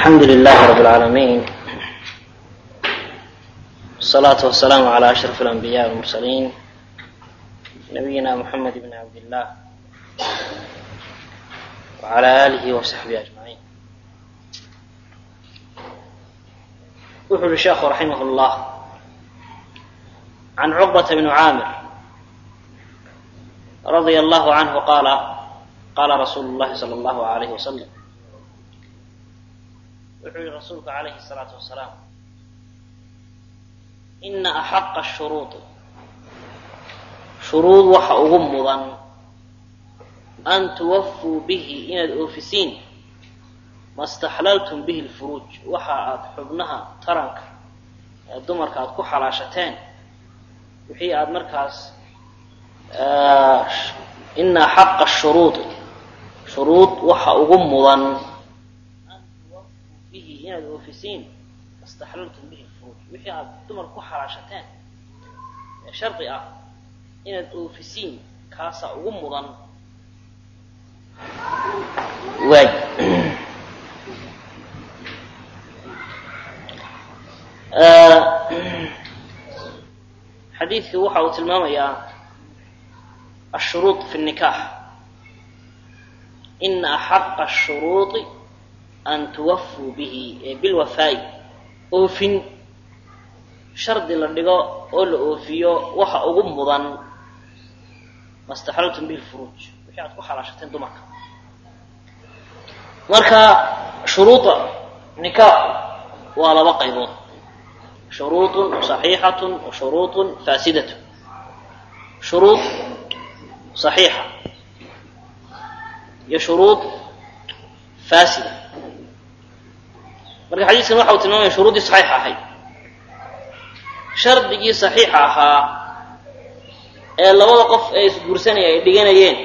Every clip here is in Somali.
الحمد لله رب العالمين والصلاة والسلام على أشرف الأنبياء والمرسلين نبينا محمد بن عبد الله وعلى آله وصحبه أجمعين يقول الشيخ رحمه الله عن عقبة بن عامر رضي الله عنه قال قال رسول الله صلى الله عليه وسلم wuxuu yihi rasuulku calayhi الsalaatu wasalaam ina axaqa ashuruudi shuruud waxa ugu mudan an tuwafuu bihi inaad oofisiin ma staxlaltum bihi lfuruuj waxa aad xubnaha taranka ee dumarka aad ku xalaashateen wixii aad markaas ina axaqa ashuruudi shuruud waxa ugu mudan inaad oofisiin istaxlaltum bihi lfuruuj wixii aad dumar ku xalaashateen ee shardi ah inaad oofisiin kaasaa ugu mudan waay xadiidku waxa uu tilmaamayaa ashuruud fi nnikaax ina axaqa ashuruudi an tuwafuu bihi ee bilwafaa'i oofin shardi la dhigo oo la oofiyo waxa ugu mudan mastaxlaltum bihi lfuruuj wixii aad ku xalaashateen dumarka marka shuruuda nikaax waa laba qaybood shuruudun saxiixatun wa shuruudun faasidatun shuruud saxiixa iyo shuruud faasida marka xadiiskan waxa uu tilmaamaya shuruuddii saxiixa ahayd shardigii saxiixa ahaa ee labada qof ee isguursanaya ay dhiganayeen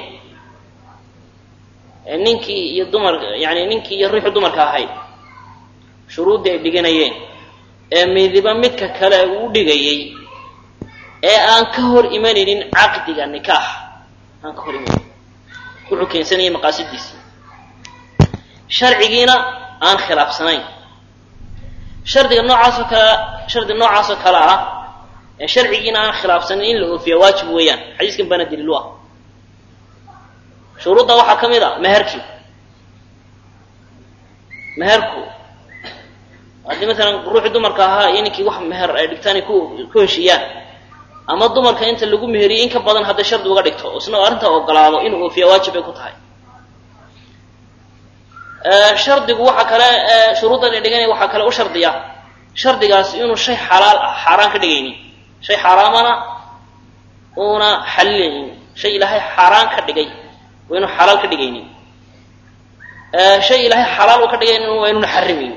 ee ninkii iyo dumar yani ninkii iyo ruuxii dumarka ahayd shuruuddii ay dhiganayeen ee midiba midka kale uu dhigayey ee aan ka hor imanaynin caqdiga nikaax aan ka hor imanaynin wuxuu keensanayay maqaasidiisii sharcigiina aan khilaafsanayn shardiga noocaasoo kale shardi noocaasoo kale ah ee sharcigiina aan khilaafsanin in la oofiya waajib weeyaan xadiiskan baana daliilu ah shuruudda waxaa ka mid a meherkii meherku haddii maalan ruuxii dumarka ahaa iyo ninkii wax meher ay dhigtaan ay ku ku heshiiyaan ama dumarka inta lagu meheriyey in ka badan hadday shardi uga dhigto isna arrintaa ogolaado inuu oofiya waajib bay ku tahay shardigu waxa kale shuruuddan ay dhiganaya waxaa kale u shardiya shardigaasi inuu shay xalaal ah xaaraan ka dhigaynin shay xaaraamana uuna xalilaynin shay ilaahay xaaraan ka dhigay waa inuu xalaal ka dhigaynin shay ilaahay xalaal uu ka dhigaynin waa inuuna xarimaynin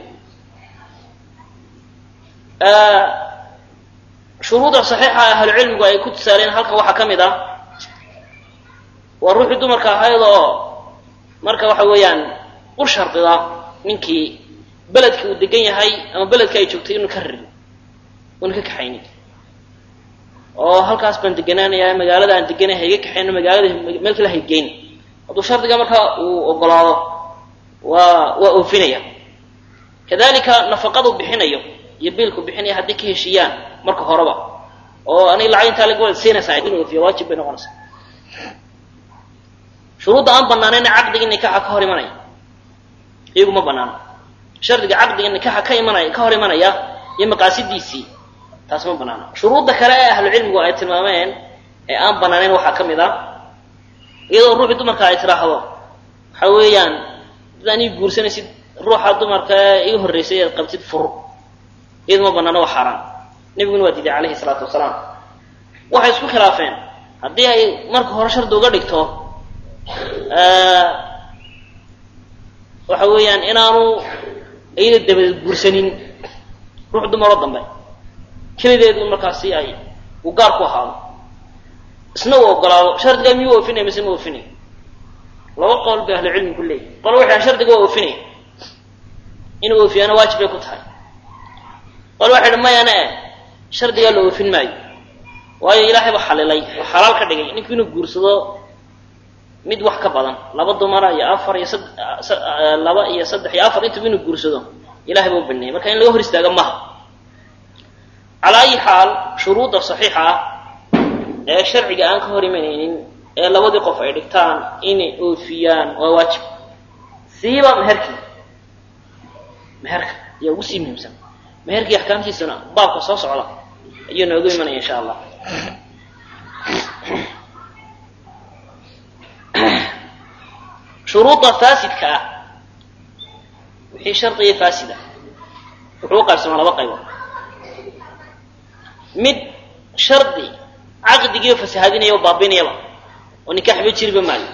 shuruuda saxiixa ahlucilmigu ay ku tusaaleen halkan waxaa ka mid ah waa ruuxii dumarka ahayd oo marka waxa weeyaan u shardida ninkii beledka uu degan yahay ama beledka ay joogtay inuu ka rarin una ka kaxaynin oo halkaas baan deganaanayaa magaalada aan deganay hayga kaxayno magaalada meel kale haygeyn hadduu shardiga markaa uu ogolaado waa waa oofinaya kadalika nafaqadu bixinayo iyo biilku bixinaya hadday ka heshiiyaan marka horeba oo aniga lacag intaa laga wada siinaysaa inuu oofiya waajib bay noqonaysaa shuruudda aan banaanayna caqdigii nikaaxa ka hor imanaya iyagu ma banaano shardiga caqdiga nikaaxa ka imanaya ka hor imanaya iyo maqaasidiisii taas ma banaano shuruudda kale ee ahlucilmigu ay tilmaameen ee aan banaanayn waxaa ka mid a iyadoo ruuxii dumarka ay tiraahdo waxa weeyaan dad anii guursanaysid ruuxa dumarka ee iga horreysay ead qabtid fur iyadu ma banaano waa xaaraan nebiguna waa diiday calayhi salaatu wasalaam waxay isku khilaafeen haddii ay marka hore shardi uga dhigto waxa weeyaan inaanu iyada dabadeed guursanin ruux dumaroo dambe kelideedu markaasi ay uu gaar ku ahaado isna uu ogolaado shardigaa miyuu oofinaya mise ma oofinaya laba qowl bay ahlucilmi ku leeyihi qol waxay shardiga waa oofinaya inuu oofiyaana waajib bay ku tahay qol waxay dhi mayana eh shardigaa la oofin maayo waayo ilaahay ba xalilay oo xalaal ka dhigay ninku inuu guursado mid wax ka badan laba dumara iyo afar iyo sad laba iyo saddex iyo afar intuba inuu guursado ilahay baa u baneeyey marka in laga hor istaaga maha calaa ayi xaal shuruudda saxiixa ah ee sharciga aan ka hor imanaynin ee labadii qof ay dhigtaan inay oofiyaan waa waajib siiba meherkii meherka ayaa ugu sii muhiimsan meherkii axkaamtiisana baabka soo socda ayuu noogu imanaya insha allah shuruudda faasidka ah wixii shardiga faasida wuxuu u qaybsamaa laba qaybood mid shardi caqdigiiba fasahaadinaya o baabinayaba oo nikaxba jiriba maayo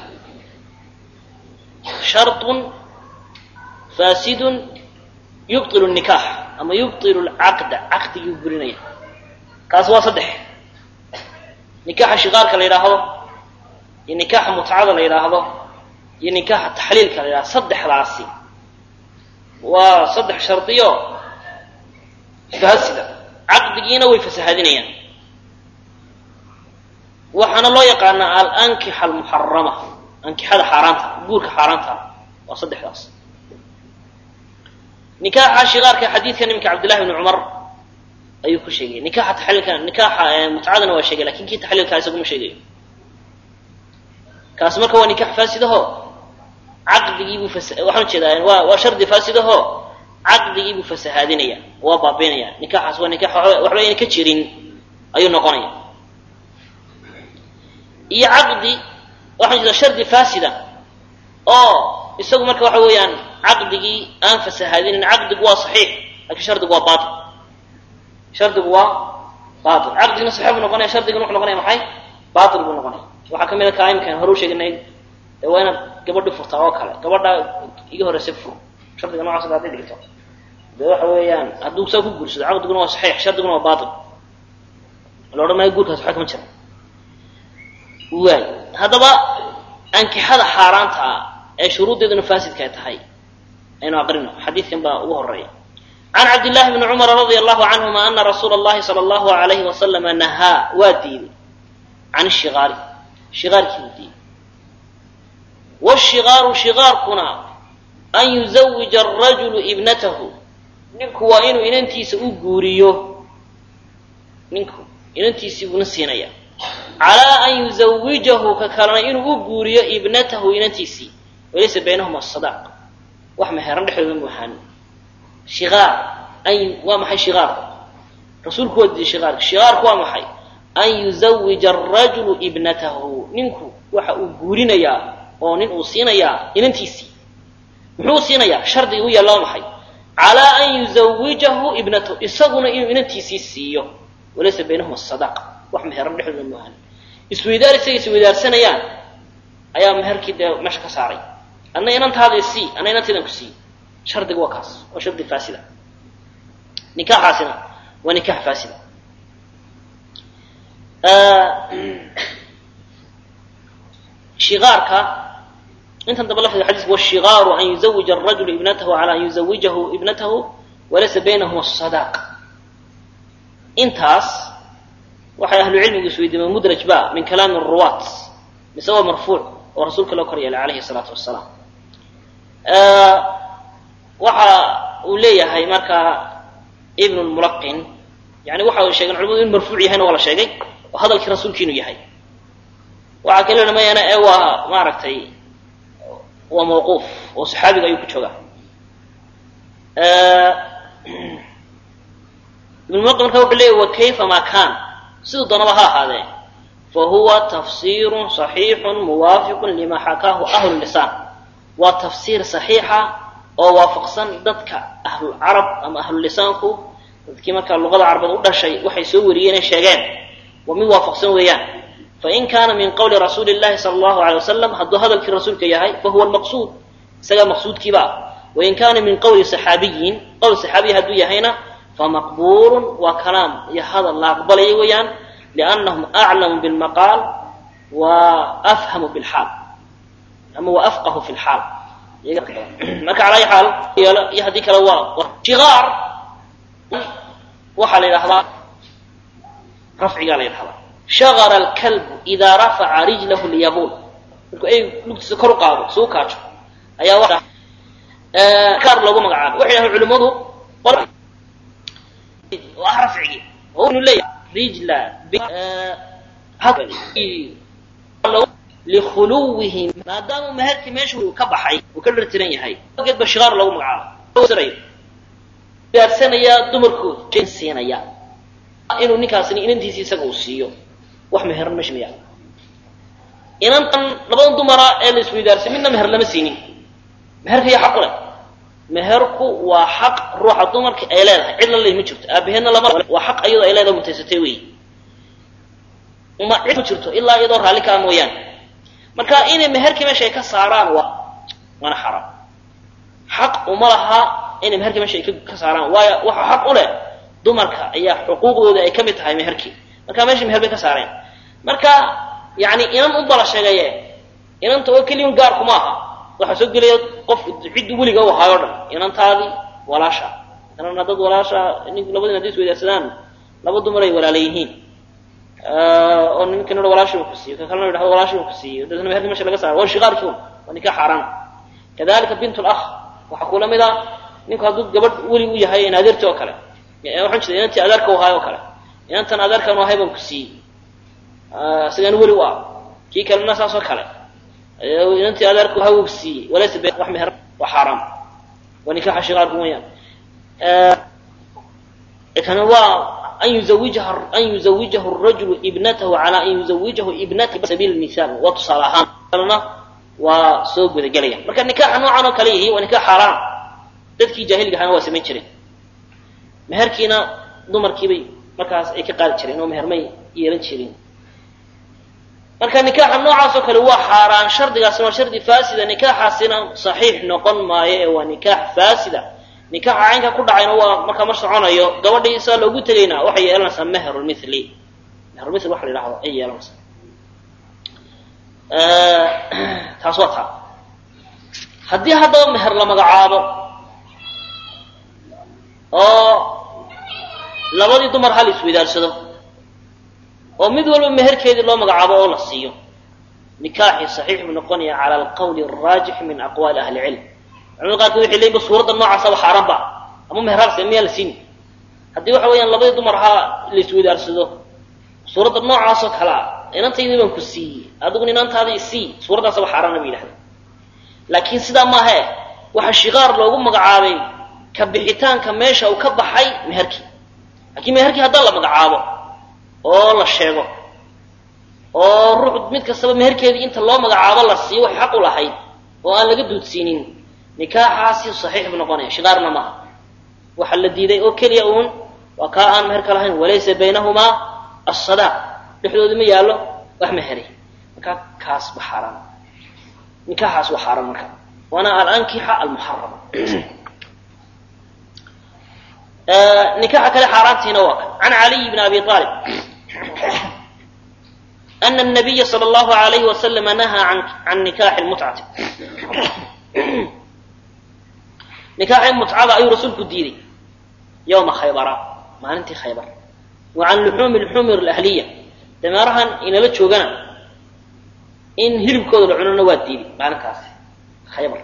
sharطun faasidun yubطilu الnikaax ama yubطilu lcaqda caqdigii u burinaya kaas waa saddex nikaaxa shiqaarka la yidhaahdo iyo nikaaxa mutcada la yidhaahdo iyo nikaaxa taxliilka la yidhahdo saddexdaasi waa saddex shardiyo faasida caqdigiina way fasahaadinayaan waxaana loo yaqaanaa alankixa almuxarama ankixada xaaraanta guurka xaaraanta waa saddexdaas nikaaxa shiqaarka xadiidka nimanka cabdillahi bni cumar ayuu ku sheegay nikaaxa taxliilka nikaaxa mutcadana waa sheegay lakin kii taxliilkaa isaguma sheegayo kaas marka waa nikax faasidaho caqdigiibuu fas waxaan ujeedaa waa waa shardi faasidaho caqdigiibuu fasahaadinaya waa baabiinaya nikaxaas waa nikax waxba ayna ka jirin ayuu noqonaya iyo caqdi waxaan jeedaa shardi faasida oo isagu marka waxa weeyaan caqdigii aan fasahaadinin caqdigu waa saxiix lakin shardigu waa bail shardigu waa bail caqdigina saxiix buu noqonaya shardigina wuxuu noqonaya maxay bail buu noqonaya waxaa ka mid a kaa imkaan hore u sheeginay ee waa inaad gabadhi furtaa oo kale gabadha iga horreysay fur shardiga nocaas hadday dhigto de waxa weeyaan hadduu saa ku guursado caqdiguna waa saxiix shardiguna waa bail la odhan maayo guurkaas waxba kama jira waay haddaba ankixada xaaraanta ah ee shuruuddeeduna faasidka ay tahay aynu aqrino xadiidkan baa ugu horeeya can cabdillahi bni cumara radia allahu canhuma ana rasuula allahi sala allahu alayhi wasalama nahaa waa diiday can shiqaari shiqaarkii buu diiday washikaaru shikaarkuna an yuzawija arajulu ibnatahu ninku waa inuu inantiisa u guuriyo ninku inantiisii buuna siinaya calaa an yuzawijahu ka kalena inuu u guuriyo ibnatahu inantiisii walaysa baynahuma sadaaq wax meheran dhexdooda muuhaan shiaar an waa maxay shiaarku rasuulku waa diiday shiaarka shiaarku waa maxay an yuzawija arajulu ibnatahu ninku waxa uu guurinayaa oo nin uu siinayaa inantiisii muxuu siinayaa shardiga u yaalla waa maxay calaa an yuzawijahu ibnatahu isaguna inuu inantiisii siiyo walaysa baynahuma sadaq wax meheran dhexdooda maahan isweydaar isaga isweydaarsanayaan ayaa meherkii dee meesha ka saaray adna inantaada sii adna inantaydan ku sii shardiga waa kaas waa shardi faasida nikaaxaasina waa nikaax faasida shiaarka intan daba lafdiga xadiiska washikaaru an yuzawija arajulu ibnatahu calaa an yuzawijahu ibnatahu walaysa baynahuma sadaq intaas waxay ahlucilmigu isweydiimeen mudraj ba min kalaami ruwaat mise waa marfuuc oo rasuulka loo kor yeelay calayhi salaatu wasalaam waxa uu leeyahay marka ibn mulaqin yani waxa ay sheegeen culimadu in marfuuc yahayna waa la sheegay oo hadalkii rasuulki inuu yahay waxaa kale odhamayana ee waa maaragtay waa mawquuf oo saxaabiga ayuu ku joogaa ibn mulaqin marka wuxuu leeyahy wa kayfa ma kaan siduu doonaba ha ahaadee fa huwa tafsiirun saxiixun muwaafiqun lima xakaahu ahlu lisaan waa tafsiir saxiixa oo waafaqsan dadka ahlulcarab ama ahlulisaanku dadkii markaa luqada carabeed u dhashay waxay soo wariyeen ee sheegeen waa mid waafaqsan weeyaan fain kaana min qawli rasuuli llahi sala allahu alay wasalam hadduu hadalkii rasuulka yahay fahuwa almaqsuud isagaa maqsuudkiiba wain kaana min qawli saxaabiyin qowl saxaabiya hadduu yahayna famaqbuulun waa kalaam iyo hadal la aqbalaya weeyaan liannahum aclamu bilmaqaal wa afhamu bilxaal ama wa afqahu fi lxaal marka cala ayi xaal iyo haddii kale waa shiaar waxaa la yidhahdaa rafcigaa la yidhahdaa shagara alkalbu idaa rafaca rijlahu lyabuul markuu ay lugtiisa kor u qaado suu kaajo ayaa kaar loogu magacaabay waxay dhahay culimmadu waa rafcigi oo inu leeyahay rijla likhuluwihi maadaama meherkii meesha uu ka baxay uu ka dhartiran yahay geed ba shigaar loogu magacaabo gaarsanaya dumarkooda siinaya inuu ninkaasni inantiisi isaga uu siiyo wax meheran meesha maya inantan labadan dumara ee la isweydaarsay midna meher lama siinin meherka yaa xaq u leh meherku waa xaq ruuxa dumarka ay leedahay cid la leeyahy ma jirto aabaheedna lama waa xaq iyadoo ay leedahay mutaysatay wey ma cid ma jirto ilaa iyadoo raalli kaa mooyaane marka inay meherkii meesha ay ka saaraan waa waana xaraam xaq uma laha inay meherkii meesha ay ka saaraan waayo waxa xaq u leh dumarka ayaa xuquuqdooda ay ka mid tahay meherkii marka meesha meher bay ka saareen marka yani inan unba la sheegaye inanta oo keliya gaarku ma aha waxaa soo gelaya qofku ciddi weliga u ahaayo o dhan inantaadii walaasha inana dad walaasha nin labadin hadday isweydaarsadaan laba dumar ay walaala yihiin oo ninkan i walaashi un ku siiyo ka kalena yidhahdo walaashi un ku siiyo dadna meherka mesha laga saaro waa shiqaarkii un waa ninkaa xaaraan kadalika bint lakh waxaa kula mid a ninku hadduu gabadh weli u yahay in adeerti oo kale waxaan jeeda inantii adeerka u ahaay oo kale inantan adeerkan u ahay baan ku siiyey isagaan weli u ah kii kalena saas oo kale inantii adeerka u ahay u siiyey walaysa be wax meher waa xaaraam waa nikaxa shiqaarku weyaan kana waa an yuzawijaha an yuzawijahu rajulu ibnatahu calaa an yuzawijahu ibnati sabiil mihaal waa tusaale ahaan kalena waa soo gudagelaya marka nikaaxa noocan oo kale yihi waa nikaax xaaraan dadkii jaahiliga ahana waa samayn jireen meherkiina dumarkiibay markaas ay ka qaadi jireen oo mehermay yeelan jirin marka nikaaxa noocaas oo kale waa xaaraan shardigaasna waa shardi faasida nikaaxaasina saxiix noqon maayo ee waa nikaax faasida nikaaxa caynka ku dhacayna waa markaa mar soconayo gabadhii saa loogu tegaynaa waxay yeelanaysaa meherulmithli meherulmithl waxa la yidhahdo ay yeelanaysaa taas waa taa haddii haddaba meher la magacaabo oo labadii dumar hal isweydaarsado oo mid walba meherkeedii loo magacaabo oo la siiyo nikaaxii saxiix buu noqonaya cala alqawli araajix min aqwaali ahli cilm culamada qaarkood waxay leeyiin ba suuradda noocaasaba xaaraan ba ama meheraalse miyaa la siini haddii waxa weeyaan labadii dumar ha la isweydaarsado suuradda noocaasoo kale a inantaydii baan ku siiyey adiguna inantaadii sii suuraddaasaba xaaraana ba yidhahda laakiin sidaa maahe waxaa shiqaar loogu magacaabay ka bixitaanka meesha uu ka baxay meherkii laakiin meherkii haddaan la magacaabo oo la sheego oo ruux mid kastaba meherkeedii inta loo magacaabo la siiyo waxay xaq u lahayd oo aan laga duudsiinin nikaaxaasi saxiix buu noqonaya shiqaarna maaha waxaa la diiday oo keliya uun waa kaa aan meherka lahayn walaysa baynahumaa asadaaq dhexdooda ma yaallo wax meheri markaa kaas ba xaaraan nikaaxaas waa xaaraan marka waana alankixa almuxarama nikaxa kale xaaraantiina waa kan can caliy bn abi aalib ana nabiya sala allahu alayhi wasalama nahaa can nikaaxi lmutcati nikaaxii mutcada ayuu rasuulku diiday yowma khaybara maalintii khaybar wa can luxuumi lxumur alahliya dameerahan inala joogana in hilibkooda la cunona waa diiday maalintaasi khaybar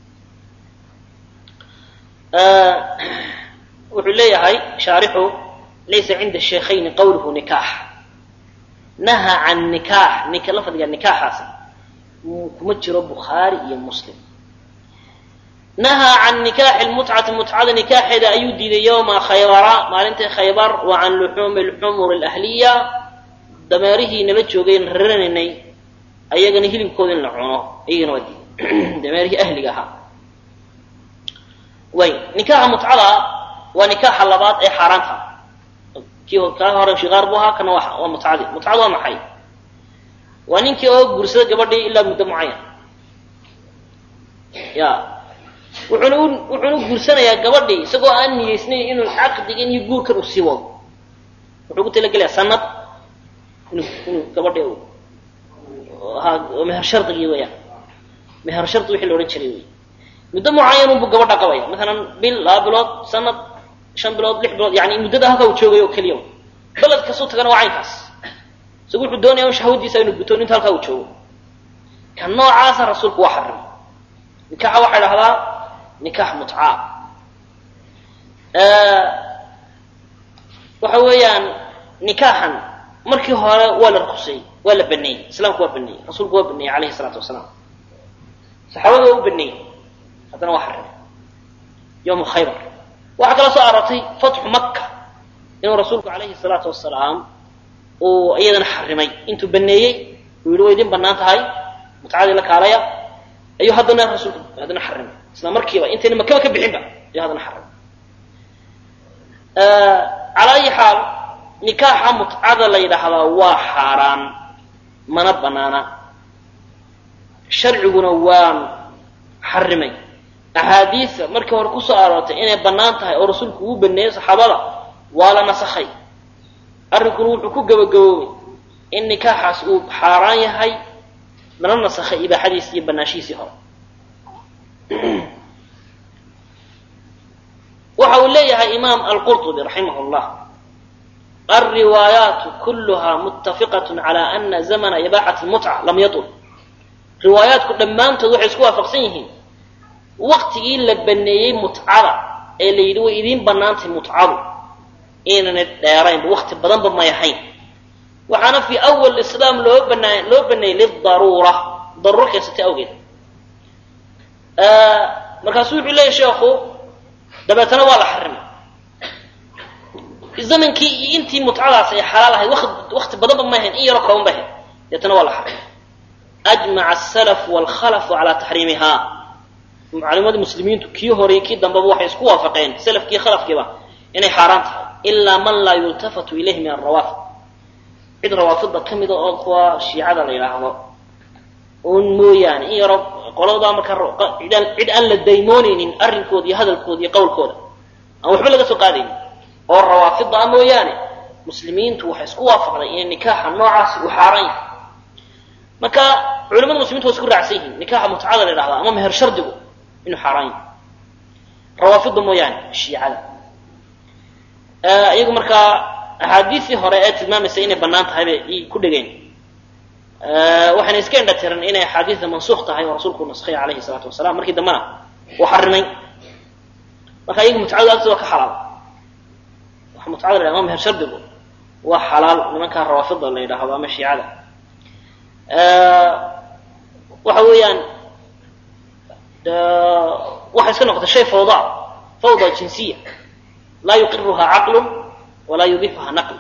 wuxuu leeyahay shaarixu laysa cinda sheikhayni qawluhu nikaax naha can nikaax lafdiga nikaaxaasi kuma jiro bukhaari iyo muslim nahaa can nikaaxi lmutcati mutcada nikaaxeeda ayuu diiday yowma khaybara maalintii khaybar wa can luxuumi lxumur alahliya dameerihii nala joogayna raranaynay ayagana hilibkooda in la cuno iyagana waa diiday dameerihii ahliga ahaa way nikaaxa mutcada waa nikaaxa labaad ee xaaraanta kii kaa hore shiqaar buu ahaa kana waa mutcadi mutcada waa maxay waa ninkii oo guursada gabadhii ilaa muddo mucayan ya wuxuuna wuxuuna guursanayaa gabadhii isagoo aan niyeysnayn inuu caqdigan iyo guurkan u sii wado wuxuu ku talagelayaa sanad inuu inuu gabadhii ahaa meher shardigii weyaan meher shardi wixii la odhan jiray wey muddo mucayan unbuu gabadha qabaya maalan bil laba bilood sanad shan bilood lix bilood yani muddada halkaa uu joogay oo keliya beled kastuu tagana waa caynkaas isagu wuxuu doonaya un shahwadiisa inuu guto inta halkaa uu joogo ka noocaasa rasuulku waa xarimay nikaaxa waxaa idhahdaa nikaax mutcaa waxa weeyaan nikaaxan markii hore waa la rukusay waa la baneeyey islaamku waa baneeyey rasuulku waa baneeyey alayhi salaatu wasalaam saxaabada waa u baneeyey haddana waa xarimay yowma khaybar waxaa kala soo aroortay fatxu maka inuu rasuulku calayhi salaatu wasalaam uu iyadana xarimay intuu baneeyey uu yihi way idin banaan tahay mutcadii la kaalaya ayuu haddana rasuulku haddana xarimay isla markiiba intayna makaba ka bixinba ayuu haddana xarimay calaa ayi xaal nikaaxa mutcada la yidhaahdaa waa xaaraan mana banaana sharciguna waan xarimay axaadiisa markii hore kusoo aroortay inay bannaan tahay oo rasuulku uu baneeyey saxaabada waa la nasakhay arrinkuna wuxuu ku gabagaboobay in nikaaxaas uu xaaraan yahay lana nasakhay ibaaxadiisii iyo banaanshihiisii hore waxa uu leeyahay imaam alqurطubi raximah اllah alriwaayaatu kuluha mutafiqaة calى ana zamna ibaaxati mutca lam yaطul riwaayaatku dhammaantood waxay isku waafaqsan yihiin waktigii la baneeyey mutcada ee la yidhi way idiin banaantay mutcadu inaanay dheeraynba wakti badanba may ahayn waxaana fii awal islaam loo banaa loo baneeyey lidaruura daruuro keensatay awgeed markaasuu wuxuu leeyahy sheekhu dabeetana waa la xarimay zamankii iyo intii mutcadaas ay xalaal ahayd wakti badanba may ahayn in yaroo kooban bay ahayd dabeetana waa la xarimay ajmaca asalafu waalkhalafu calaa taxriimiha mucalimadii muslimiintu kii horey kii dambeba waxay isku waafaqeen salafkii khalafkiiba inay xaaraan tahay ilaa man laa yultafatu ilayhi min alrawaafid cid rawaafidda ka mida oo kuwa shiicada la yidhaahdo un mooyaane in yaro qoladaa markaa cid aan la daymoonaynin arrinkooda iyo hadalkooda iyo qowlkooda aan waxba laga soo qaadaynin oo rawaafidda ah mooyaane muslimiintu waxay isku waafaqday inay nikaaxa noocaasi uu xaaraan yahay marka culamada muslimiintu waa isku raacsan yihiin nikaaxa mutcada la yidhahdaa ama meher shardigu inuu xaaraan yahay rawaafidda mooyaane shiicada iyagu markaa axaadiisii hore ee tilmaamaysa inay bannaan tahay bay ku dhegeen waxayna iska indha tiran inay axaadiida mansuuq tahay oo rasuulku naskhay calayhi salaatu wasalaam markii dambena uu xarimay marka iyagu mutcadu agtooda waa ka xalaal waxa mutcada la yhahdo ama meher shardigu waa xalaal nimankaa rawaafida la yidhaahdo ama shiicada waxa weeyaan waxay iska noqotay shay fawda fawda jinsiya laa yuqiruhaa caqlun walaa yudiifuhaa naql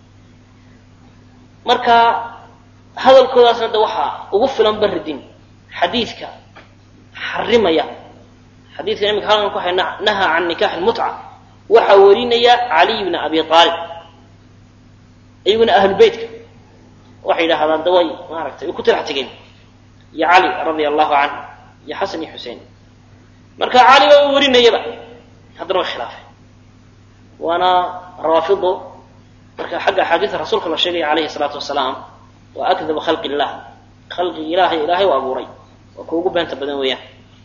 marka hadalkoodaasna de waxaa ugu filan baridin xadiidka xarimaya xadiidka imika halkan ku hay nahaa can nikaax lmutca waxaa warinaya caliy bna abi aalib iyaguna ahlubeytka waxay yidhaahdaan de way maaragtay way ku tirax tegeen iyo cali radia allahu canhu iyo xasan iyo xusein marka cali baa warinayaba haddana way khilaafeen waana rawaafidu marka xagga axaadiida rasuulka la sheegaya calayhi salaatu wasalaam waa akdabu khalqi illah khalqigi ilaahay ilaahay u abuuray waa ku ugu beenta badan weeyaan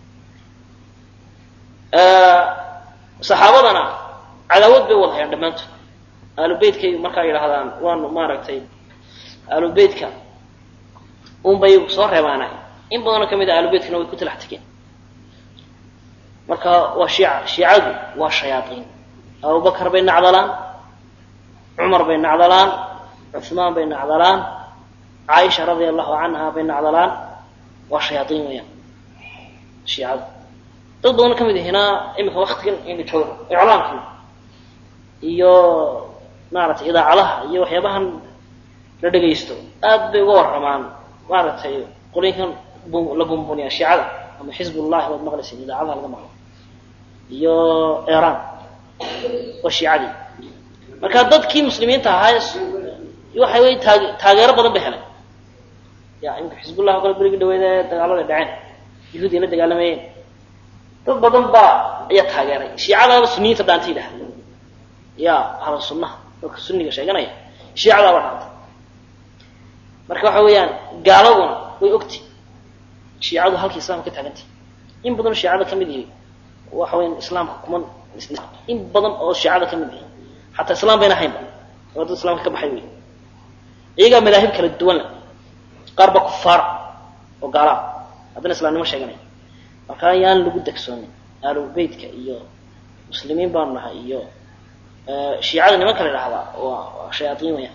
saxaabadana cadaawad bay wada hayaan dhammaantood aalubeytkay markaa yidhaahdaan waanu maaragtay aalubeytka unbay soo reebaanay in badanoo ka mid a aalubeytkana way ku talax tegeen marka waa shiica shiicadu waa shayaaiin abubakar bay nacdalaan cumar bay nacdalaan cuثmaan bay nacdalaan caaisha radia allahu canha bay nacdalaan waa shayaaiin weeyaan shiicadu dad badan ka mid ahina imika waktigan ina jooga iclaamkii iyo maaragtay idaacadaha iyo waxyaabahan la dhegaysto aad bay uga warramaan maaragtay qolinkan la bumbuniya shiicada ama xizb ullahi waad maqlaysin idaacadaha laga maqlo iyo iran waa shiicadii marka dadkii muslimiinta ahaa waxay way taag taageero badan bay helay ya imika xizbullah o kale berigi dhaweyd ee dagaalada dhaceen yahuudi la dagaalamayeen dad badan baa ayaa taageeray shiicadaaba suniyiinta dhaanta yidhaha ya ahlu sunnaha dadka sunniga sheeganaya shiicadaaba dhaanta marka waxa weeyaan gaaladuna way ogti shiicadu halkii islaamka ka taagantay in badanoo shiicada ka mid yihi waxa weyan islaamka kuma in badan oo shiicada ka mid yihi xataa islaam bayna haynba oo dad islaamka ka baxay wey iyagaa madaahib kala duwan le qaar ba kufaara oo gaalaa haddana islaamnimo sheeganaya marka yaan lagu degsoonin aalubeytka iyo muslimiin baanu nahay iyo shiicada nimanka la idhahdaa waa shayaaiin weyaan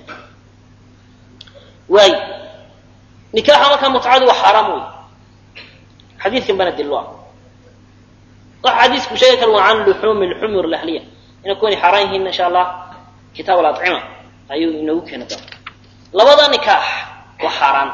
waay nikaaxa markaa mutcadu waa xaaraam wey xadiidkan bana dil ah waxa xadiisku sheegi kara waa can luxuumi lxumur lahliya inay kuwani xaaraan yihiin insha allah kitaab alacima ayuu inoogu keeni doona labada nikaax waa xaaraan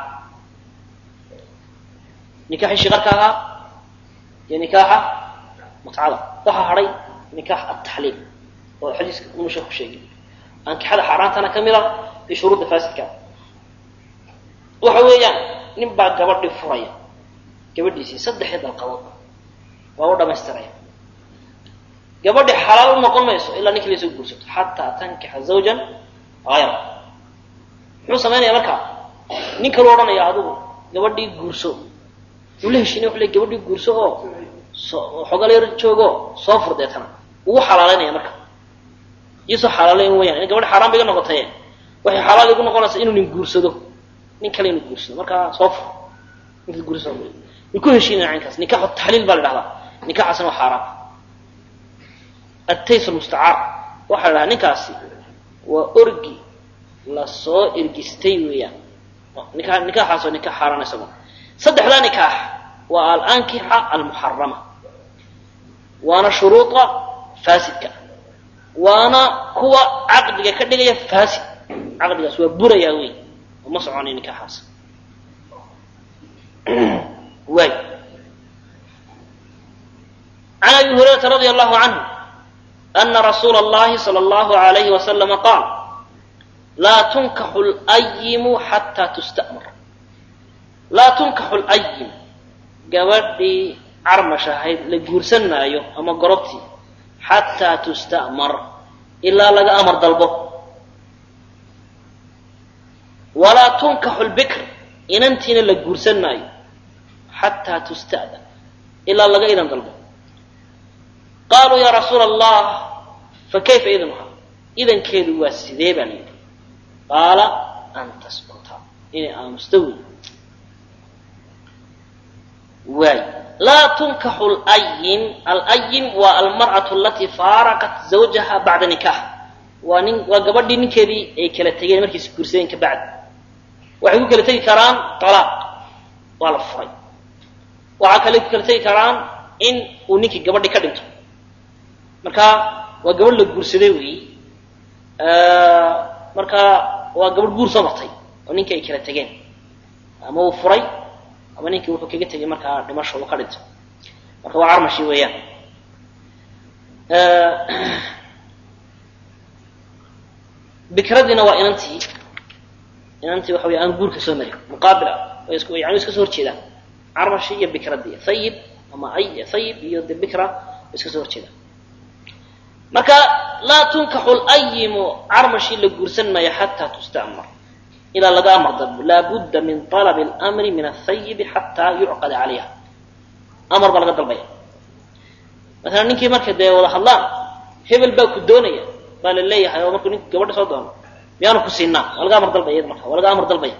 nikaaxii shiqarka ahaa iyo nikaaxa mutcada waxaa hadhay nikaax ataxliil oo xadiiska unu sheeku sheegay ankixada xaaraantana ka mid a iyo shuruudda faasidka waxa weeyaan nin baa gabadhi furaya gabadhiisii saddexii dalqadood waa u dhamaystiraya gabadhi xalaal u noqon mayso ilaa ninkii lasoo guursato xataa tankixa zawjan hayra muxuu samaynaya markaa nin kalu odhanaya adigu gabadhii guurso uu la heshiinay wuxuu le gabadhii guurso oo soo xogal yar joogo soo fur deetana wuu xalaalaynaya marka iisoo xalaalayn weyaan in gabadhi xaaraan ba iga noqotaye waxay xalaal igu noqonaysaa inuu nin guursado nin kale inuu guursado markaa soo fur ninka guurso way ku heshiinaya caynkaas nikaxu taxliil baa la dhahdaa nikaxaasna waa xaaraan atays lmustacaar waxaa la dhahaa ninkaasi waa orgi lasoo ergistay weeyaan nika nikaaxaas waa nikax xaaraan isago saddexdaa nikaax waa alankixa almuxarama waana shuruuda faasidka waana kuwa caqdiga ka dhigaya faasid caqdigaas waa burayaa wey ma soconay nikaaxaas waay can abi hurayrata radi allahu canhu ana rasuula اllahi salى اllahu alayhi wasalama qaal laa tunkaxu layimu xataa tusta'mar laa tunkaxu layim gabadhii carmash ahayd la guursan maayo ama gorobtii xataa tusta'mar ilaa laga amar dalbo walaa tunkaxu lbikr inantiina la guursan maayo xataa tusta'dan ilaa laga idan dalbo qaaluu yaa rasuula allah fa kayfa idnuha idankeedu waa sidee baa la yidhi qaala an taskuta inay aamusta wey waay laa tunkaxu layin alayim waa almar'atu alatii faaraqat zawjaha bacda nikaax waa nin waa gabadhii ninkeedii ay kala tegeen markiis guursadeen ka bacdi waxay ku kala tegi karaan talaaq waa la furay waxaa kale ku kala tegi karaan in uu ninkii gabadhii ka dhinto marka waa gabadh la guursaday weyi marka waa gabadh guur soo martay oo ninkii ay kala tegeen ama uu furay ama ninkii wuxuu kaga tegay markaa dhimasho uu ka dhinto marka waa carmashi weeyaan bikradiina waa inantii inantii waxa wey aan guurka soo marin muqaabil ah way isku yani iska soo horjeedaan carmashi iyo bikradii hayib ama ay hayib iyo de bikra way iska soo horjeedaan marka laa tunkaxu layimu carmashii la guursan maayo xataa tusta'mar ilaa laga amar dalbo laabudda min alabi اlmri min ahayibi xataa yucqada calayha amar baa laga dalbaya masalan ninkii markay dee wada hadlaan hebel baa ku doonaya baa la leeyahay oo markuu nink gabadha soo doono miyaanu ku siinaa waa laga amar dalbaya iyada marka waa laga amar dalbaya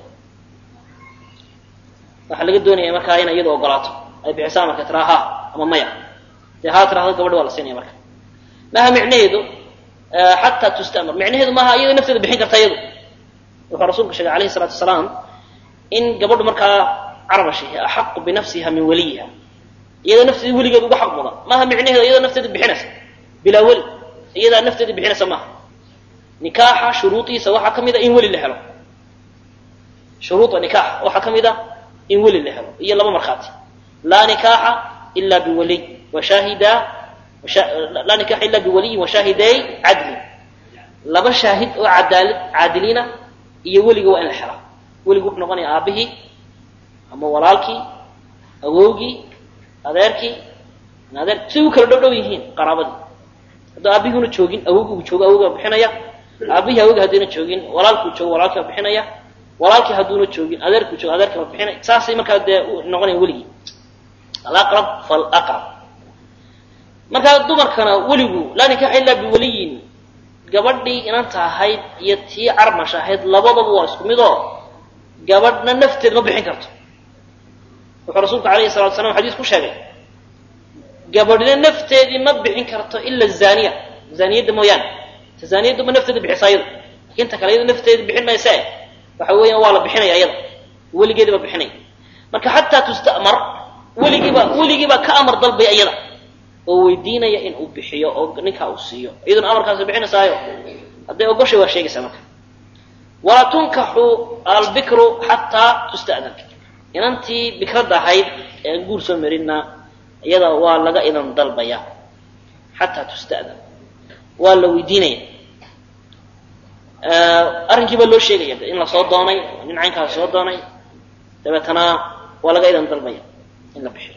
waxaa laga doonaya markaa inay iyadu ogolaato ay bixiso amarka tiraa ha ama maya dee haa tirahdo gabadha waa la siinaya marka maaha micnaheedu xataa tustamar micnaheedu maaha iyada nafteeda bixin karta iyadu wuxuu rasuulku sheegay alayhi salaatu wasalaam in gabadhu markaa carmashi axaqu binafsiha min waliyiha iyada nafteeda weligeed uga xaq mudan maaha micnaheedu iyada nafteeda bixinaysa bilaa weli iyadaa nafteeda bixinaysa maaha nikaaxa shuruudiisa waxaa ka mid a in weli la helo shuruuda nikaax waxaa ka mid a in weli la helo iyo laba markhaati laa nikaaxa ila biwaliy washaahida laa nikaxa ila biwaliyin washaahiday cadlin laba shaahid oo cadaalad caadiliina iyo weliga waa in la helaa weligu wuxuu noqonaya aabihii ama walaalkii awowgii adeerkii adeer siday u kala dhow dhow yihiin qaraabadii hadduu aabihuna joogin awowgii uu joogo awowgaa bixinaya aabihii awowga haddiina joogin walaalkuu joogo walaalkii baa bixinaya walaalkii hadduuna joogin adeerkuu joogo adeerkii baa bixinaya saasay markaa dee noqonaya weligii alaqrab falaqrab markaa dumarkana weligu laa nikaxa illaa biwaliyin gabadhii inanta ahayd iyo tii carmash ahayd labadaba waa isku mid oo gabadhna nafteed ma bixin karto wuxuu rasuulku alayhi salatu slam xadiis ku sheegay gabadhina nafteedii ma bixin karto ila zaniya zaniyadda mooyaane ta zaniyaddu ma nafteeda bixisa iyada inta kale iyada nafteeda bixin maysa waxa weeyaan waa la bixinaya iyada weligeedi baa bixinaya marka xataa tustamar weligiiba weligiiba ka amar dalbaya iyada oo weydiinaya in uu bixiyo oo ninkaa uu siiyo iyaduna amarkaasi bixinaysaayo hadday ogoshay waa sheegaysaa marka walaa tunkaxu albikru xataa tusta'dan inantii bikradda ahayd ee guur soo marinna iyada waa laga idan dalbaya xataa tusta'dan waa la weydiinaya arrinkii baa loo sheegaya in la soo doonay nin caynkaas soo doonay dabeetana waa laga idan dalbaya in la bixiyo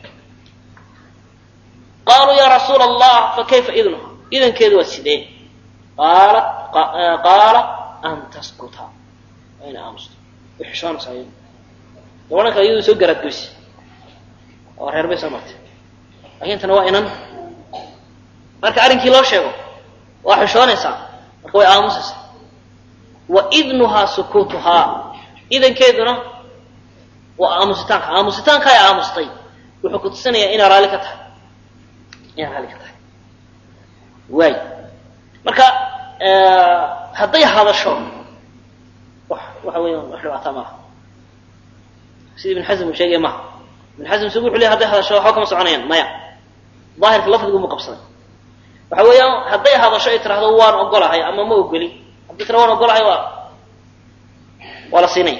qaaluu ya rasuula allah fakayfa idnuha idankeedu waa sidee qaala qaala an taskuta waa ina aamusto way xishoonaysaa iyadu gabadhan kale iyadu soo garaadgoysa oo reer bay soo martay laakiin tana waa inan marka arrinkii loo sheego waa xishoonaysaa marka way aamusaysaa wa idnuhaa sukuutuhaa idankeeduna waa aamusitaanka aamusitaanka ay aamustay wuxuu ku tusinayaa inaa raalli ka tahay inaa raalli ka tahay waay marka hadday hadasho wax waxa weya wax dhibaataa maaha sida ibn xasm uu sheegaya maha ibn xasm isagu wuxu ley haday hadasho waxba kama soconayaan maya daahirka lafdigu mu qabsaday waxa weeyaan hadday hadasho ay tirahdo waan ogolahay ama ma ogoli haddii tira waan ogolahay waa waa la siinaya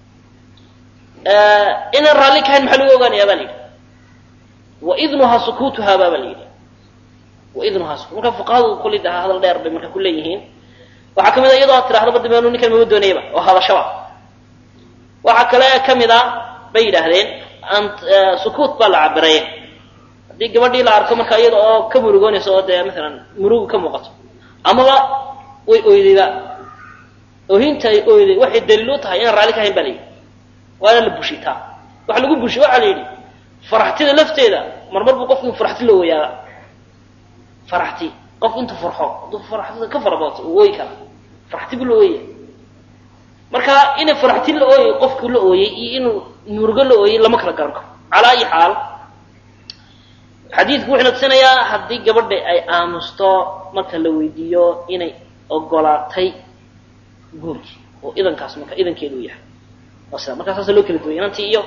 inaan raalli kahayn maxaa lagu ogaanaya baa la yidhi waidnuhaa sukuutuhaa baa baa la yidhi waidnuhaa sukut marka fuqahadu kulli daha hadal dheer bay marka ku leeyihiin waxaa kamid a iyadoo ad tirahdo ba dabeenu ninkan mama doonayaba oo hadashaba waxaa kale kamid a bay yidhaahdeen sukuut baa la cabiray haddii gabadhii la arko marka iyada oo ka murugoonaysa oo dee maalan murugu ka muuqato amaba way oydayba oohinta ay oyday waxay daliil u tahay inaan raalli ka hayn ba la yidhi waana la bushitaa waxa lagu bushiy waxaa la yidhi faraxtida lafteeda marmar buu qofku in faraxti loo wayaaba faraxti qofku intuu farxo hadduu faraxtida ka farabato uu ooyi kara faraxti buu la ooyaya marka inay faraxti la ooyay qofku la ooyey iyo inuu murugo la ooyey lama kala garan karo calaa ayi xaal xadiidku wuxuu natusinayaa haddii gabadha ay aamusto marka la weydiiyo inay ogolaatay guurkii oo idankaas marka idankeedu u yahay waa sida markaa saasa loo kala duway inantii iyo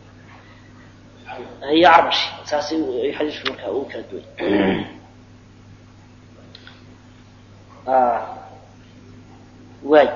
iyo carbashi saas xadiisku markaa uu kala duway waay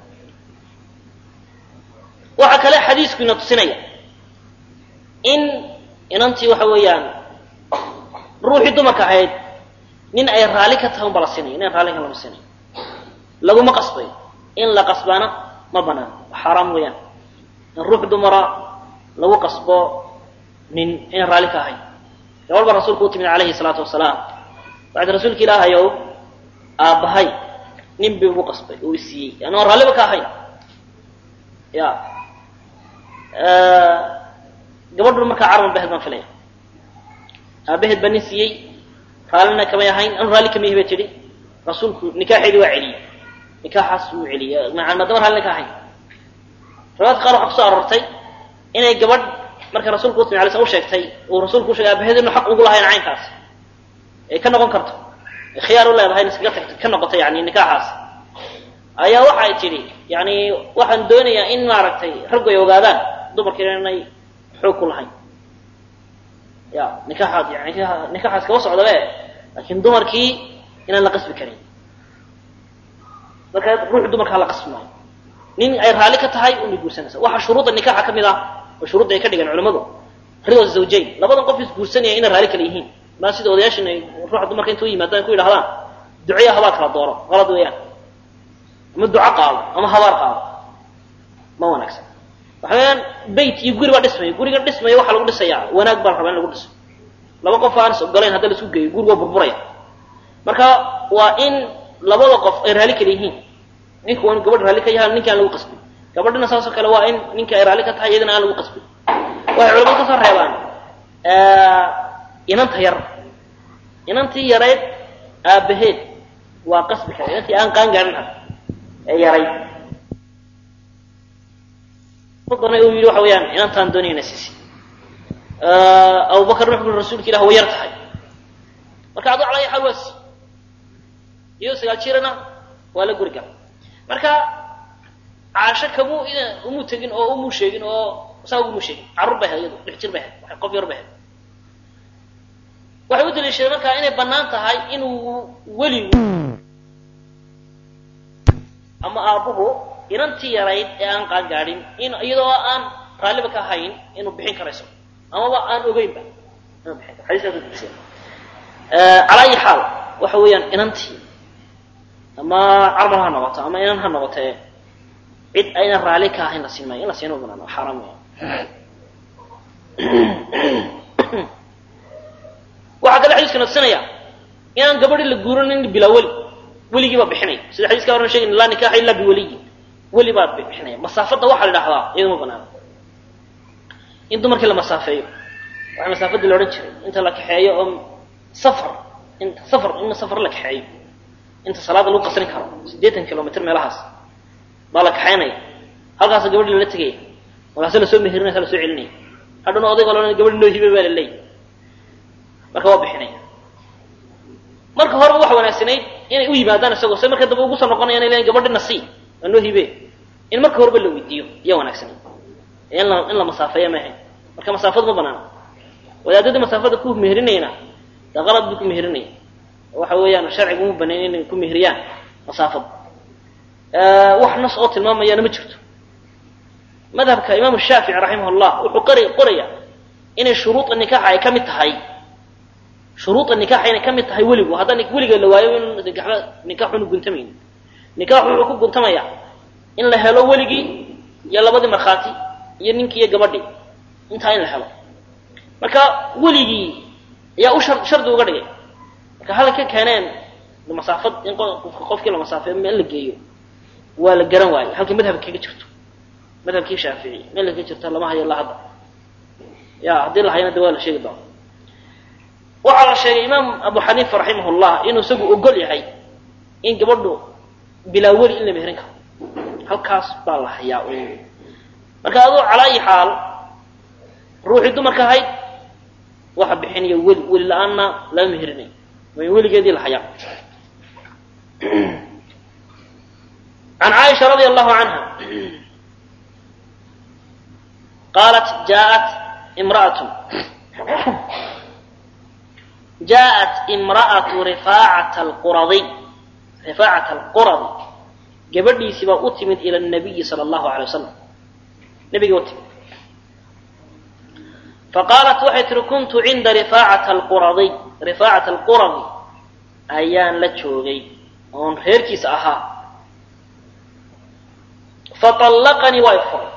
waxaa kale xadiisku ina tusinaya in inantii waxa weeyaan ruuxii dumarka ahayd nin ay raalli ka tahay un ba la siinaya nin raalli ka lama siinayo laguma qasbayo in la qasbaana ma banaan xaaraam weeyaan in ruux dumara lagu qasbo nin inaan raalli ka ahayn gabal baa rasuulku u timid calayhi salaatu wasalaam waxaad rasuulka ilaahayow aabbahay nin bi ugu qasbay uu isiiyey yani aan raalliba ka ahayn ya gabadhu markaa carban bahed baan filaya aabaheed baa nin siiyey raallina kamay ahayn anu raalli kama ihi bay tidhi rasuulku nikaaxeedii waa celiyey nikaaxaas wuu celiyey maadaama raallina ka ahayn riwaayadka qaar waxaa kusoo aroortay inay gabadh markay rasuulku u timi alay sl u sheegtay uu rasuulku u shegay aabaheed inu xaq ugu lahayn caynkaas ay ka noqon karto ay khiyaar u leedahay in iskaga tagto ka noqoto yani nikaaxaas ayaa waxa ay tidhi yani waxaan doonayaa in maaragtay raggu ay ogaadaan dumarkiina inay xoog ku lahayn ya nikaaxaad yani nikaaxaas kaba socdabe laakiin dumarkii inaan la qasbi karin marka ruuxu dumarkaa la qasbi maayo nin ay raalli ka tahay unay guursanaysa waxaa shuruudda nikaaxa ka mid ah oo shuruudda ay ka dhigeen culimmadu rido zawjayn labadan qof isguursanaya inay raalli kala yihiin maa sida odayaashin ay ruuxa dumarka inta u yimaadaan ku yidhahdaan duceya habaar kala dooro qalad weeyaan ama duco qaado ama habaar qaado ma wanaagsan waxa weeyaan bayt iyo guri baa dhismaya guriga dhismaya waxaa lagu dhisayaa wanaag baa la rabaa in lagu dhiso laba qof aan is ogolayn hadda la isku geeyo guri waa burburaya marka waa in labada qof ay raalli kala yihiin ninku waa in gabadh raalli ka yahay ninki aan lagu qasbin gabadhina saasoo kale waa in ninka ay raalli ka tahay iyadana aan lagu qasbin waxay culamadu kasoo reebaan inanta yar inantii yareyd aabaheed waa qasbi kara inantii aan qaan gaarin ah ee yaray dana uu yidhi waxa weeyaan inantaan doonayna siisi abubakar wuxuu ui rasuulka ilah way yar tahay marka aduu calaa xaal waa si iyadoo sagaal jirana waa la guri gala marka caasho kamuu umuu tegin oo umuu sheegin oo saa ugumuu sheegin carruur bay ahayd iyadu lix jir bay ahayd qof yar bay ahayd waxay u daliishadeen markaa inay bannaan tahay inuu weligu ama aabbuhu inantii yarayd ee aan qaan gaadhin in iyadoo aan raalliba ka hayn inuu bixin karayso amaba aan ogeynba inuu bixin karo xadiiskaas udalishadeen calaa ayi xaal waxa weeyaan inantii ama carmal ha noqoto ama inan ha noqotee cid aynan raalli ka ahayn la siin maayo in la siino banaan waa xaaraam weya waxaa kale xadiiska nafsinaya inaan gabadhi la guuranin bilaa weli weligii baa bixinaya sida xadiiska horan sheegay laa nikaaxa illa biwaliyin weli baa bixinaya masaafadda waxaa la idhahdaa iyaduma banaana in dumarkii la masaafeeyo waxaa masaafadii la odhan jiray inta la kaxeeyo oo safar inta safar in safar la kaxeeyo inta salaada lagu qasrin karo siddeetan kilomitr meelahaas baa la kaxaynaya halkaasa gabadhi lala tegaya markaase lasoo mehirinaysa lasoo celinaya hadhana odayga la gabadhi noo hibe baa la leeyay marka waa bixinaya marka horeba waxa wanaagsanayd inay u yimaadaan isagoo se marka dambe ugu soo noqonaya inay leeyiin gabadhina sii waa noo hibe in marka horeba la weydiiyo iya wanaagsanayd in la in la masaafeeya ma ahayn marka masaafadu ma banaana wadaadadii masaafada ku meherinayna dee qalad buu ku meherinaya waxa weeyaan sharcigu uma banayn inay ku meheriyaan masaafada wax nas oo tilmaamayana ma jirto madhabka imaamu shaafici raximah llah wuxuu qori qoraya inay shuruuda nikaaxa ay ka mid tahay shuruuda nikaaxa inay ka mid tahay weligu haddaan weliga la waayo in nikaaxba nikaaxunu guntamayni nikaaxu wuxuu ku guntamaya in la helo weligii iyo labadii markhaati iyo ninkii iyo gabadhii intaa in la helo marka weligii ayaa u shar shardi uga dhigay marka halay ka keeneen masaafad in qofkii la masaafeeyo meel la geeyo waa la garan waaye halkii madhabka kaga jirto madhabkii shaafici meel kaga jirto lama hayo ilaa hadda ya haddii la hayana de waa la sheegi doona waxaa la sheegay imaam abu xaniifa raximah llah inuu isagu ogol yahay in gabadhu bilaa weli in la meherin karo halkaas baa la hayaa marka aduu calaa ayi xaal ruuxii dumarka ahayd waxa bixinaya weli weli la-aanna lama meherinayo way weligeedii la hayaa عن عائشة رضي الله عنها قالت جاءت امرأة جاءت امرأة رفاعة القرظي رفاعة القرظي قبل سبا أتمت إلى النبي صلى الله عليه وسلم نبي أتمت فقالت وحيت كنت عند رفاعة القرظي رفاعة القرظي أيان لتشوغي on reerkiisa ahaa faطallaqanii waa ifuray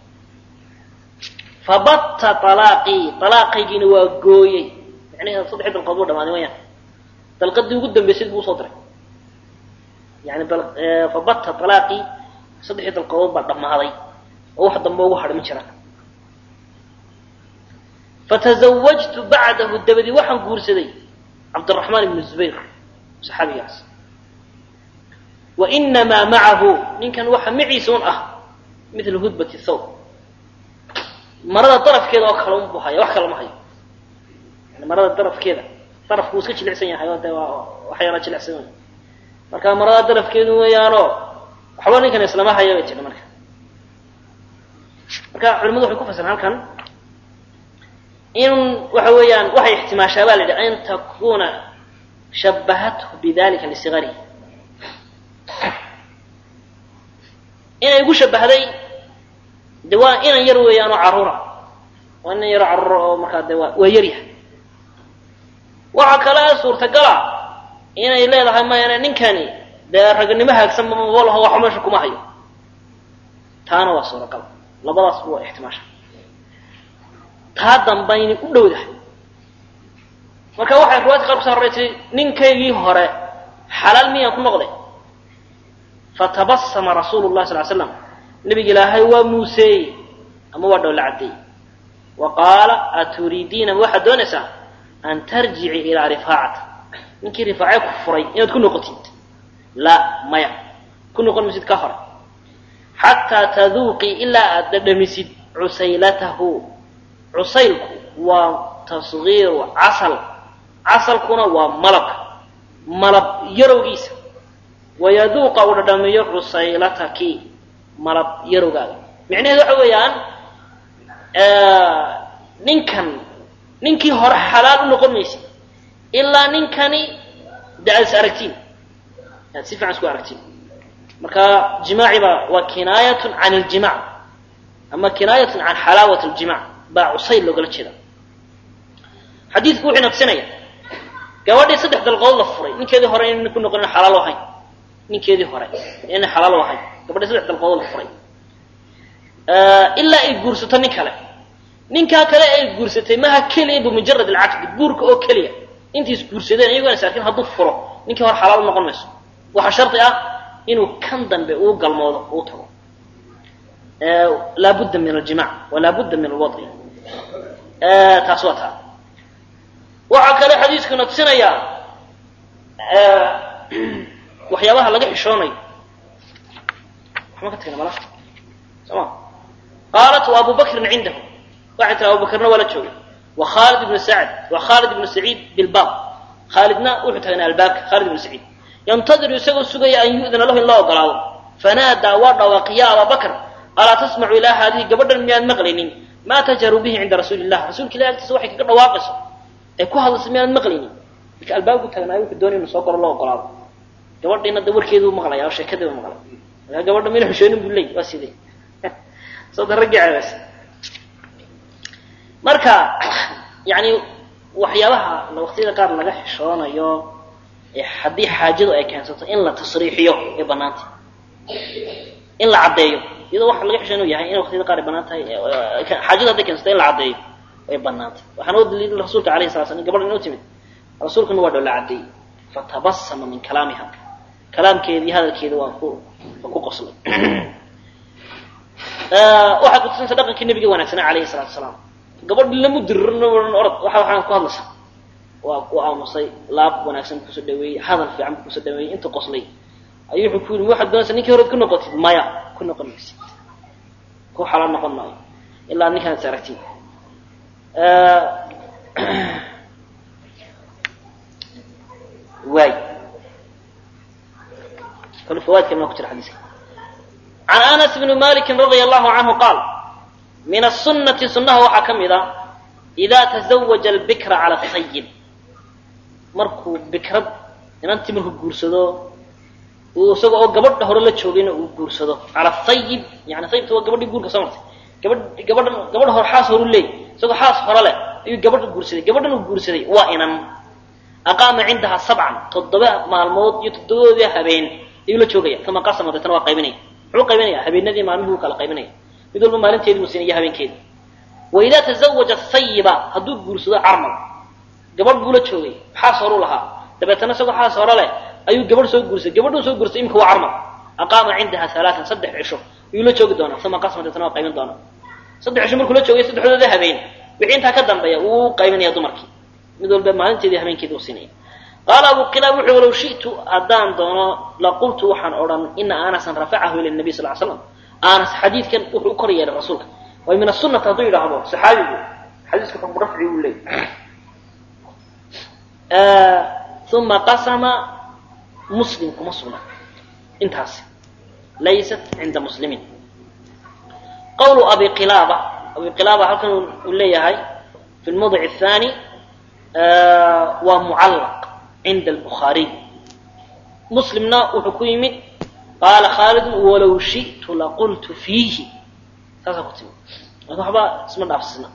fabatta alaaqii alaaqaygiina waa gooyey macnaheeda saddexii dalqood buu dhamaaday wayaan dalqadii ugu dambaysay buu usoo diray yani fabatta alaaqii saddexii dalqadood baa dhammaaday oo wax dambe ugu hadhi ma jiraan fatazawajtu bacdahu dabadii waxaan guursaday cabdiraxmaan ibnu zubayr saxaabigaas wainamaa macahu ninkan waxa maciisa un ah mila hudbati thawb marada darafkeeda oo kale unbu haya wax kale ma hayo yani marada darafkeeda darafku wuu iska jilicsan yahay oo de waa waxyaala jilicsan wey marka marada darafkeedu weeyaanoo waxba ninkan islama haya bay jira marka marka culimadu waxay ku fasiraan halkan in waxa weeyaan waxay ixtimaashaa ba la yidhi an takuna shabahathu bidalika lisigarihi inay igu shabahday de waa inan yar weeyaanoo carruura waa inan yaroo carruura oo markaa de waa waa yaryahay waxaa kale suurtagala inay leedahay mayane ninkani dee raganimo haagsan maba laho waxba meesha kuma hayo taana waa suuragal labadaasba waa ixtimaasha taa dambayni u dhowdahay marka waxay riwaayadka qaar kuso horreysay ninkaygii hore xalaal miyaan ku noqday fatabasama rasuulu llahi sal slam nabiga ilaahay waa muuseeyey ama waa dhowla caddeeyey wa qaala aturiidiina ma waxaad doonaysaa an tarjici ilaa rifaacata ninkii rifaace ku furay inaad ku noqotid la maya ku noqon maysid ka hore xataa taduuqii ilaa aad dhadhamisid cusaylatahu cusaylku waa tasgiiru casal casalkuna waa malabka malab yarowgiisa wayaduuqa uu dhadhamiyo cusaylataki malab yarowgaaga micnaheedu waxa weeyaan ninkan ninkii hore xalaal u noqon maysid ilaa ninkani de aad is aragtiin aad si fiican isku aragtiin marka jimaaciba waa kinaayatun can aljimac ama kinaayatun can xalaawat aljimac baa cusayl loogala jeeda xadiidku wuxuu naqsinaya gabadhii saddex dalqood la furay ninkeedii hore inayna ku noqonin xalaal ahayn ninkeedii hore inayna xalaal ahayn gabadhii saddex dalqood la furay ilaa ay guursato nin kale ninkaa kale ay guursatay maha keliya bimujarad alcaqdi guurka oo keliya intay is guursadeen iyagoon is arkin hadduu furo ninkii hore xalaal u noqon mayso waxaa shardi ah inuu kan dambe uu galmoodo uu tago laabudda min aljimac walaabudda min alwadi taas waa taa waxaa kale xadiiskuna tusinayaa waxyaabaha laga xishoonayo waxma ka tagna mala soma qaalat wa abu bakrin cindahu waxay tiri abu bakrna waa la joogay wa khaalid ibnu sacd wa khaalid ibnu saciid bilbaab khaalidna wuxuu tagnaa albaabka khaalid ibnu saciid yantadiru isagoo sugaya an yu'dana lahu in loo ogolaado fanaadaa waa dhawaaqi ya abaa bakr alaa tasmacu ilaa haadihi gabadhan miyaad maqlaynin maa tajaru bihi cinda rasuuli illah rasuulka ilahi agtiisa waxay kaga dhawaaqayso ee ku hadlaysa miyaad maqlaynin marka albaabku tagnaayo wuxuu doonay inu soo galo loo ogolaado gabadhiina de warkeeduu maqlaya oo sheekadii u maqlay markaa gabadha mina xushoonin buu leey waa sidee sooda raggii ceebaysa marka yani waxyaabaha waqtiyada qaar laga xishoonayo haddii xaajadu ay keensato in la tasriixiyo ay banaantay in la caddeeyo iyadoo waxa laga xishoonayu yahay in waqtiyada qaar ay banaan tahay xaajadu hadday keensato in la caddeeyo way banaantay waxaana u daliilin rasuulka alayhi sala slam gabadhan inuu timid rasuulkuna waa dhow la caddeeyey fatabasama min kalaamiha kalaamkeedii hadalkeeda waa ku waa ku qoslay waxay kutusinaysa dhaqankii nabiga wanaagsanaa alayhi salatu wasalaam gabadhi lama dirirna ohan orod waxa waxaan ku hadlaysaa waa ku aamusay laab wanaagsan bu kusoo dhaweeyey hadal fiican bu kusoo dhaweeyey inta qoslay ayuu wuxuu ku yidhi waxaad doonaysaa ninkii horead ku noqotid maya ku noqon maysid ku xalaal noqon maayo ilaa ninkaan is aragtid waay kale fawaidkan maa ku jira xadiiska can anas bni malikin radia allahu canhu qaal min asunati sunnaha waxaa ka mid a idaa tazawaja albikra cala asayib markuu bikrad inantii markuu guursado uu isaga oo gabadha hore la joogayna uu guursado cala sayib yani sayibta waa gabadhii guurka soo martay gabadh gabadhan gabadha hore xaas horu leey isagoo xaas hore leh ayuu gabadha guursaday gabadhan uu guursaday waa inan aqaama cindaha sabcan toddoba maalmood iyo toddobadoodii habeen ayuu la joogaya uma qasama deetana waa qaybinaya muxuu qaybinaya habeenadii maalmihii wuu kala qaybinaya mid walba maalinteedii buu siinaya habeenkeedii wa idaa tazawaja sayiba hadduu guursado carmal gabadh buu la joogay xaas horuu lahaa dabeetana isagoo xaas hore leh ayuu gabadh soo guursaday gabadhuu soo guursay imika waa carmal aqaama cindaha alaaan saddex cisho ayuu la joogi doonaa uma qasama deetana waa qaybin doonaa saddex cisho markuu la joogay saddexdooda habeen wixii intaa ka dambeeya wuu qaybinaya dumarkii mid walba maalinteedii habeenkeedii uu siinaya qaala abu qilaab wuxuu walow shi'tu haddaan doono laqultu waxaan odhan ina anasan rafacahu ila nabiy sal l slam anas xadiidkan wuxuu u kor yeelay rasuulka way min asunati hadduu yidhaahdo saxaabigu xadiiska xukmu rafci uu leeyay uma qasama muslim kuma sugna intaasi laysat cinda muslimin qawlu abi qilaaba abi qilaaba halkan uu leeyahay fi lmawdic athani waa mucallaq cinda albukhaariy muslimna wuxuu ku yimid qaala khaalidun walow shi'tu laqultu fiihi saasaa ku timid marka waxba isma dhaafsisna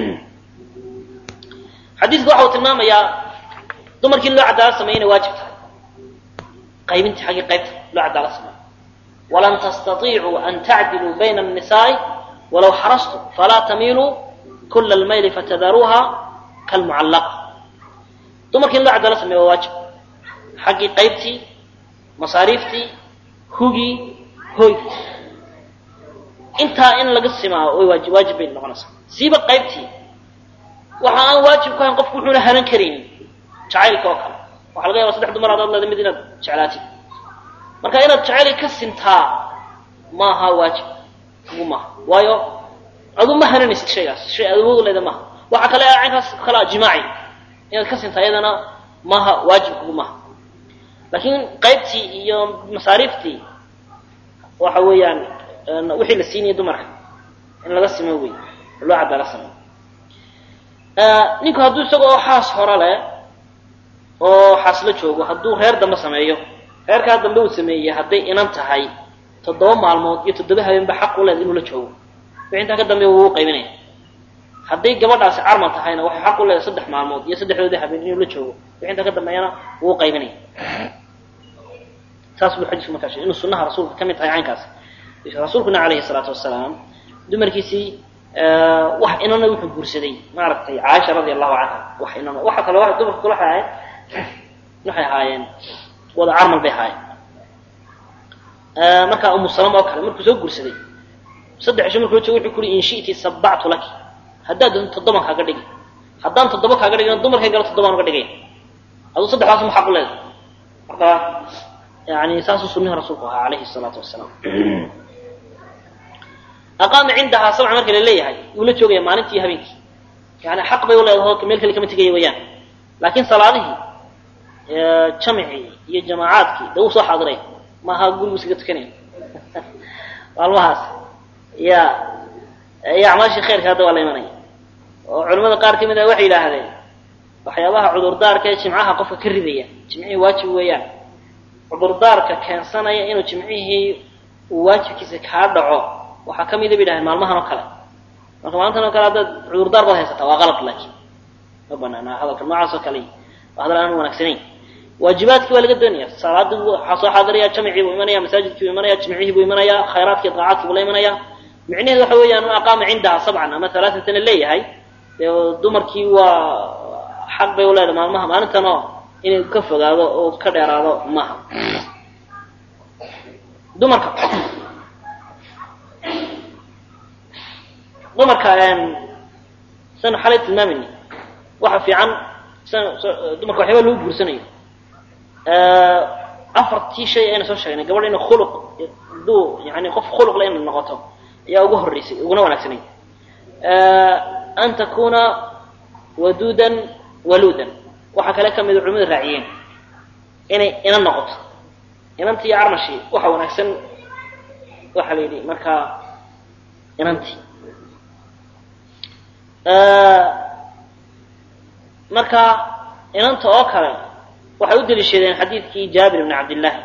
xadiidku waxa uu tilmaamayaa dumarkii in loo cadaalad sameeya inay waajib tahay qaybintii xaggii qaybta loo cadaalad sameeyo walan tastatiicuu an tacdiluu bayna annisaa'i walow xarastum falaa tamiiluu kula almayli fatadaruuha kalmucallaqa dumarkii in loo cadaalad sameeya waa waajib xaggii qaybtii masaariiftii hugii hoygii intaa in laga simaa way waajib waajib bay noqonaysaa siiba qaybtii waxa aan waajib ku hayn qofku wuxuuna hanan karaynin jacaylka oo kale waxa laga yaba saddex dumar adaad leeda mid inaad jeclaatid marka inaad jacayli ka sintaa maaha waajib ugu maaha waayo adu ma hananaysid shaygaas shay aad awood leeda maaha waxa kale caynkaas kale a jimaaci inaad ka sinta iyadana maaha waajib kugu maaha laakiin qaybtii iyo masaariiftii waxa weeyaan wixii la siinaya dumarka in laga simo wey loo cadaala sameyo ninku hadduu isagoo xaas hore leh oo xaas la joogo hadduu reer dambe sameeyo reerkaa dambe uu sameeyey hadday inan tahay toddoba maalmood iyo toddoba habeenba xaq u leeda inuu la joogo wixii intaa ka dambeeya wuu u qaybinaya hadday gabadhaasi carmal tahayna waxay xaq u leedahay saddex maalmood iyo saddexdoodii habeen inuu la joogo wixii intaa ka dambeeyana wuu u qaybinaya saas buu xadiisku markaa sheegay inuu sunnaha rasuulka ka mid tahay caynkaas rasuulkuna calayhi salaatu wasalaam dumarkiisii wax inana wuxuu guursaday maaragtay caaisha radia allahu canha wax inana waxa kale wa dumarka kale waxay ahayd waxay ahaayeen wada carmal bay ahaayeen markaa umu salama oo kale markuu soo guursaday saddex cisho markuu la joogo wuxuu ku uhi in shi'ti sabactu laki haddaad doonto toddoban kaaga dhigi haddaan toddoba kaaga dhigina dumarkay galo toddobaan uga dhigaya aduu saddexdaas ma xaq u leedahay marka yani saasuu sunnihi rasuulku ahaa calayhi salaatu wasalaam aqaama cindahaa sabca marka la leeyahay wuu la joogaya maalintii iyo habeenkii yani xaq bay u leedaho meel kale kama tegaya wayaan laakiin salaadihii jamicii iyo jamaacaadkii de wuu soo xaadiray maaha gurigu iskaga tukanaya maalmahaas ya iyo acmaashii khayrka hadda waa la imanaya oo culimmada qaar ka mid ah waxay yidhaahdeen waxyaabaha cudurdaarka ee jimcaha qofka ka ridaya jimcihii waajib weeyaan cudurdaarka keensanaya inuu jimcihii uu waajibkiisa kaa dhaco waxaa ka mida bay yidhahdeen maalmahan oo kale marka maalintan oo kale haddaad cudurdaar baad haysataa waa qalad laakiin ma banaana hadalka noocaas oo kale waa hadal aan wanaagsanayn waajibaadkii waa laga doonaya salaadii waxaa soo xaadiraya jamcii buu imanaya masaajidkii buu imanaya jimcihii buu imanaya khayraadkii daacaadkii buu la imanaya micnaheedu waxa weeyaan ma aqaama cindaha sabcan ama halaatatan la leeyahay dee dumarkii waa xaq bay u leedahay maalmaha maalintanoo inay ka fogaado oo ka dheeraado maaha dumarka dumarka sanu xalay tilmaamayni waxa fiican dumarka waxyaaba lagu guursanayo afartii shay ayna soo sheegnay gabadha ina khuluq duu yani qof khuluqle inay noqoto ayaa ugu horreysay uguna wanaagsanay an takuna waduudan waluudan waxaa kale ka mida culimada raaciyeen inay ina noqoto inantii iyo carmashii waxa wanaagsan waxaa la yidhi markaa inantii marka inanta oo kale waxay u daliishadeen xadiidkii jaabir bni cabdillaahi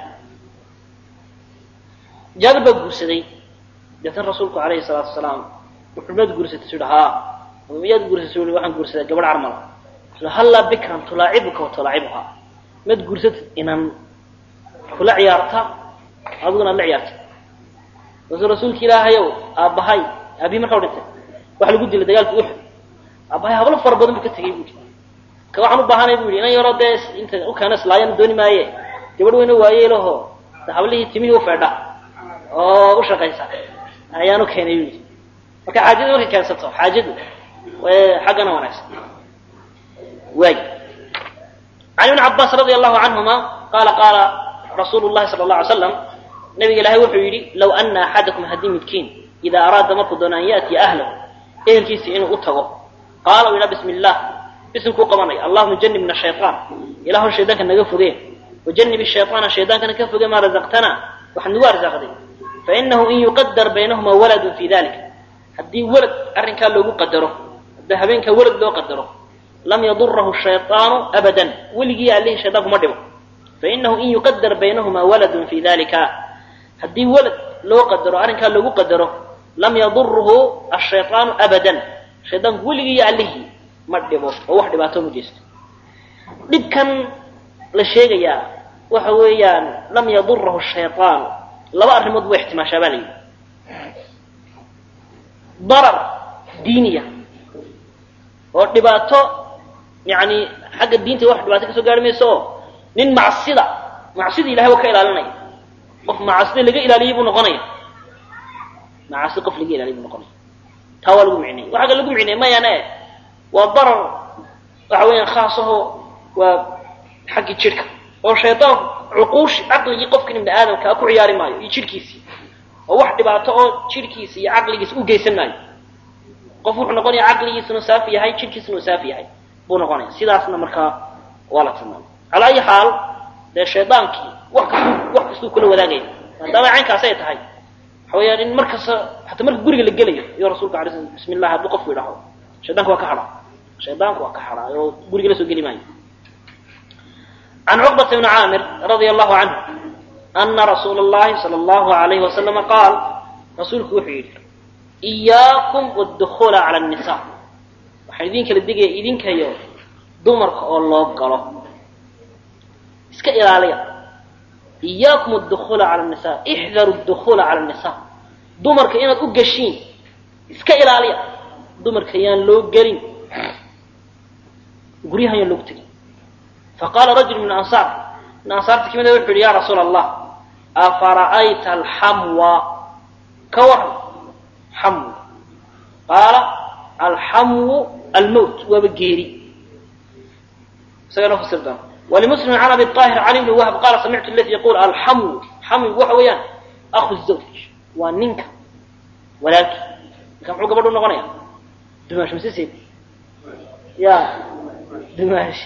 jaabir baa guursaday deetan rasuulku calayhi salaatu wasalaam wuxuu maad guursatay su haa miyaad guursatay ui waxaan guursaday gabadh carmala hallaa bikran tulaacibuka wa tulaacibuha maad guursatid inan kula ciyaarta adiguna ad la ciyaarta markaasuu rasuulka ilaahayow aabbahay aabihi markaa u dhintay waxa lagu dilay dagaalka uxud aabbahay hablo fara badan buu ka tegay buui ka waxaan u baahanay bu yidhi inan yaroo dee inta u keena islaayan dooni maaye gabadh weyna waayeelaho de hablihii timihii u feedha oo u shaqaysa ayaan u keenay bu yidhi marka xaajadu markay keensato xaajadu xaggana wanaagsan waay can ibni cabaas radia allahu canhuma qaala qaala rasuulu llahi sala alla alay slam nabiga ilaahay wuxuu yidhi low ana axadakum haddii midkiin idaa araada markuu doono an yaatiya ahlahu ehelkiisa inuu u tago qaala u yidhaa bismi illah bisimkuu qabanay allahuma janibna shayaan ilaahu shaydaanka naga fogee wajanib shayaana shaydaankana ka fogee maa razaqtana waxaad nagu arsaaqday fainahu in yuqadar baynahuma waladun fi dalik haddii walad arrinkaa loogu qadaro haddii habeenkaa walad loo qadaro lam yadurahu shayaanu abadan weligii allihii shaydaanku ma dhibo fainahu in yuqadar baynahuma waladun fi dalika haddii walad loo qadaro arrinkaa loogu qadaro lam yaduruhu ashayaanu abadan shaydaanku weligii iyo allihii ma dhibo oo wax dhibaato ma geysto dhibkan la sheegayaa waxa weeyaan lam yadurahu shayaan laba arrimood buu ixtimaashaa baa la yidhi darar diiniya oo dhibaato yani xagga diinta wax dhibaato kasoo gaari mayso oo nin macsida macsida ilahay waa ka ilaalinaya qof macsida laga ilaaliyey buu noqonaya macasi qof laga ilaaliyay buu noqonaya taa waa lagu micnayay waxaa kale lagu micnayay mayane waa darar waxa weeyaan khaasaho waa xaggii jidhka oo shaytaan cuquushi caqligii qofkan ibni aadamka a ku ciyaari maayo iyo jidhkiisii oo wax dhibaato oo jidhkiisa iyo caqligiisa u geysan maayo qof wuxuu noqonaya caqligiisuna saafi yahay jidhkiisuna uu saafi yahay buu noqonaya sidaasna markaa waa la tilmaamay calaa ayi xaal dee shaydaankii wax kastuu wax kastuu kula wadaagaya maadaama caynkaasi ay tahay waxa weeyaan in mar kasta hataa marka guriga la gelayo iyo rasuulka alay sl bismi llah hadduu qofku yidhaaho shaydaanka waa ka hadhaa shaydaanku waa ka hadhaa oo guriga la soo geli maayo can cuqbata bni caamir radia allahu canhu ana rasuula اllahi salى allahu alayhi wasalama qaal rasuulku wuxuu yidhi iyaakum wاdukula cala الnisa waxaan idin kala digaya idinkayo dumarka oo loo galo iska ilaaliya iyaakum adukula cala nisa ixdaru dukula cala nisa dumarka inaad u gashiin iska ilaaliya dumarka yaan loo gelin guryahan yaan loogu tegin faqaala rajul min ansaar min ansaarta kamida wuxu yihi ya rasuula allah afara'ayta alxamwa ka waran xamw qaala alxamwu almowt waaba geeri isagana fasir doona ولمسلم عن أبي الطاهر عن ابن وهب قال سمعت الذي يقول الحمو حمو waxa weeyaan أخو الزوج waa ninka walaalkii ninka muxuu gabadhu noqonaya dumaash mise seed ya dumaash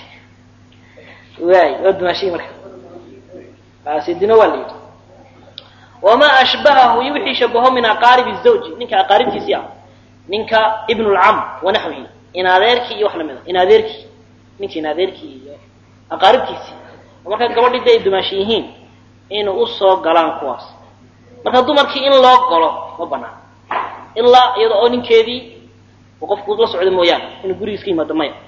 waay waa dumaashii marka seedina waa la yidhi wamaa ashbahahu iyo wixii shabaho min aqaaribi zawji ninka aqaaribtiisii ah ninka ibn lcam wanaxwihi in adeerkii iyo wax lamid a in adeerkii ninka in adeerkii iyo aqaaribtiisii oo markaa gabadhii de ay dumaashi yihiin inay usoo galaan kuwaas marka dumarkii in loo galo ma banaan ilaa iyada oo ninkeedii uu qofku la socdo mooyaane inuu gurigiis ka yimaado maya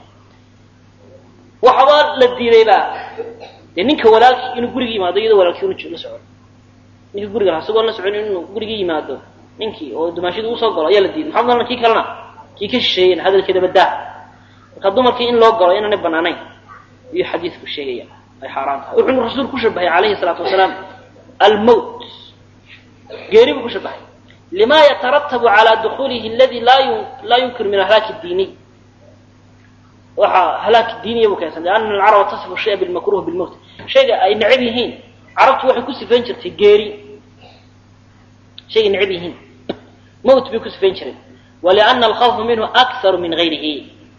waxaba la diidayba dee ninka walaalkii inuu guriga yimaado iyadoo walaalkii una la socdo ninka guriga lahaa isagoon la socon inuu guriga yimaado ninkii oo dumaashida usoo galo ayaa la diiday maxaa malan kii kalena kii ka shisheeyen hadalkeeda badaa marka dumarkii in loo galo inaanay banaanayn ayuu xadiidku sheegaya ay xaaraan tahay wuxuuna rasuulku ku shabahay calayhi salaatu wasalaam almowt geeri buu ku shabahay lima yataratabu calaa dukuulihi aladi laa yunkir min ahlaaki diiniy waxaa halaaki diiniya buu keensan liana alcaraba tasifu shaya bilmakruh bilmowt shayga ay necab yihiin carabtu waxay ku sifayn jirtay geeri shaygay necab yihiin mowt bay ku sifayn jireen waliana alkhawfa minhu akharu min gayrihi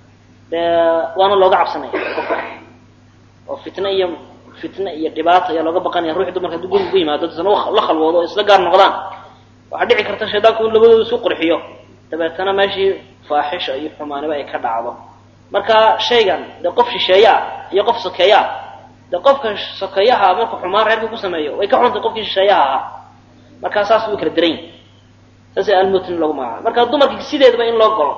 waana looga cabsanaya qofka oo fitna iyo fitna iyo dhibaata ayaa looga baqanaya ruuxi dumarka hadduu guriga ku yimaado dadna la khalwoodo oo isla gaar noqdaan waxaa dhici karta shaydaanku in labadooda isu qurxiyo dabeetana meeshii faaxisha iyo xumaaniba ay ka dhacdo marka shaygan dee qof shisheeye ah iyo qof sokeeye ah dee qofka sokeeyaha marku xumaan reerka ku sameeyo way ka xuntay qofkii shisheeyaha ahaa markaa saas way kala daran yihin saasa almutn lagu magacaabo marka dumarka sideedaba in loo galo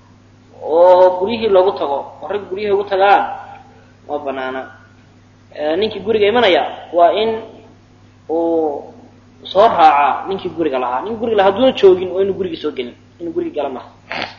oo guryihii loogu tago oo ragga guryihii ugu tagaan ma banaana ninkii guriga imanaya waa in uu soo raacaa ninkii guriga lahaa ninkii guriga lahaa haduuna joogin oo inu gurigii soo gelin inuu gurigi gala maha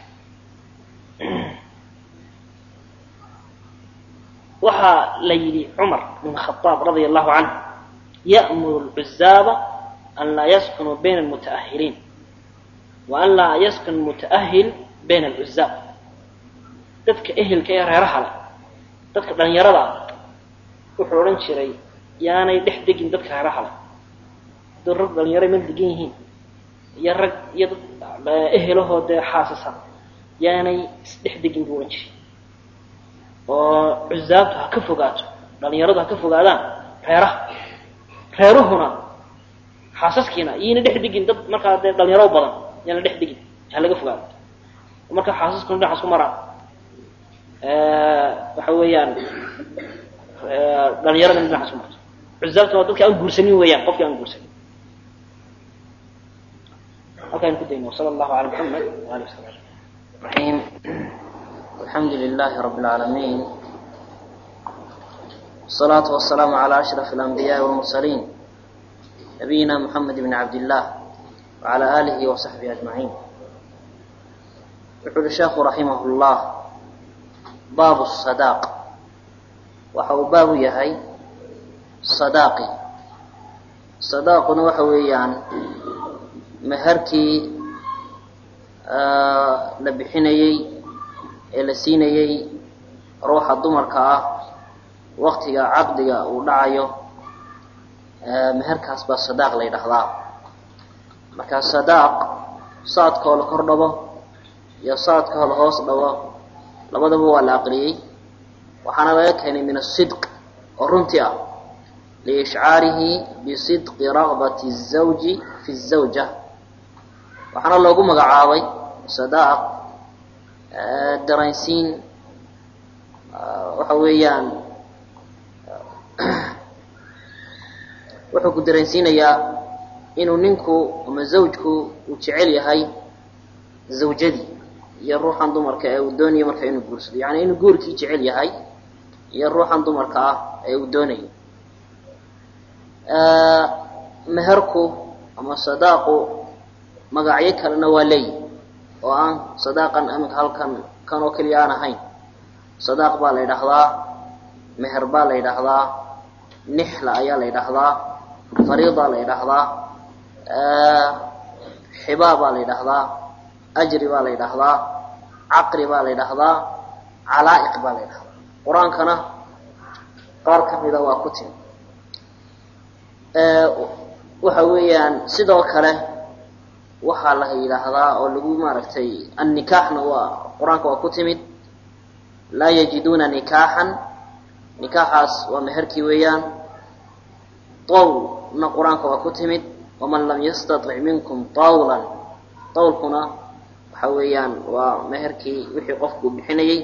waxaa la yidhi cumar bn khaaab radia allahu canhu ya'muru lcuzaaba an laa yaskunuu bayna almutaahiliin wa an laa yaskun mutaahil bayna alcuzaab dadka ehelka ee reeraha leh dadka dhalinyarada ah wuxuu odhan jiray yaanay dhex degin dadka reeraha leh hadduu rag dhalinyaro meel degan yihiin iyo rag iyo dad ehelahoo dee xaasisa yaanay isdhex degin buu odhan jiray oo cuzaabtu ha ka fogaato dhalinyaradu ha ka fogaadaan reeraha reeruhuna xaasaskiina iyayna dhex degin dad markaa dee dhalinyaro badan yaana dhex degin ha laga fogaado marka xaasaskuna dhinacaas ku maraan waxa weeyaan dhalinyarada dhinacaas ku marto cuzaabtuna waa dadka aan guursanin weeyaan qofkii aan guursanin halkaan ku dayno sala allahu ala muxamed waali wasabi الرحيم الحمد لله رب العالمين والصلاة والسلام على أشرف الأنبياء والمرسلين نبينا محمد بن عبد الله وعلى آله وصحبه أجمعين يقول الشيخ رحمه الله باب الصداق وحو باب يهي صداقي صداقنا وحويان مهركي la bixinayey ee la siinayey ruuxa dumarka ah waktiga caqdiga uu dhacayo meherkaas baa sadaaq la ydhahdaa markaa sadaaq saadkoo la kor dhabo iyo saadkoo la hoos dhabo labadaba waa la aqriyey waxaana laga keenay min asidq oo runtii ah liishcaarihi bisidqi ragbati الzawji fi الzawja waxaana loogu magacaabay sadaaq daraynsiin waxa weeyaan wuxuu ku dareensiinayaa inuu ninku ama zawjku uu jecel yahay zawjadii iyo ruuxan dumarka ee uu doonayo marka inuu guursado yani inuu guurkii jecel yahay iyo ruuxan dumarka ah ee uu doonayo meherku ama sadaaqu magacyo kalena waa leeyihi oo aan sadaaqan iminka halkan kan oo keliya aan ahayn sadaaq baa la yidhaahdaa meher baa la yidhaahdaa nixla ayaa la yidhaahdaa fariida la yidhaahdaa xibaa baa la yidhaahdaa ajri baa la yidhaahdaa caqri baa la yidhaahdaa calaa'iq baa la yidhahdaa qur-aankana qaar ka mida waa ku timi waxa weeyaan sidoo kale waxaa la yidhaahdaa oo lagu maaragtay annikaaxna waa qur-aanka waa ku timid laa yajiduuna nikaaxan nikaaxaas waa meherkii weeyaan tawlna qur-aanka waa ku timid waman lam yastatic minkum tawlan tawlkuna waxa weeyaan waa meherkii wixii qofku bixinayey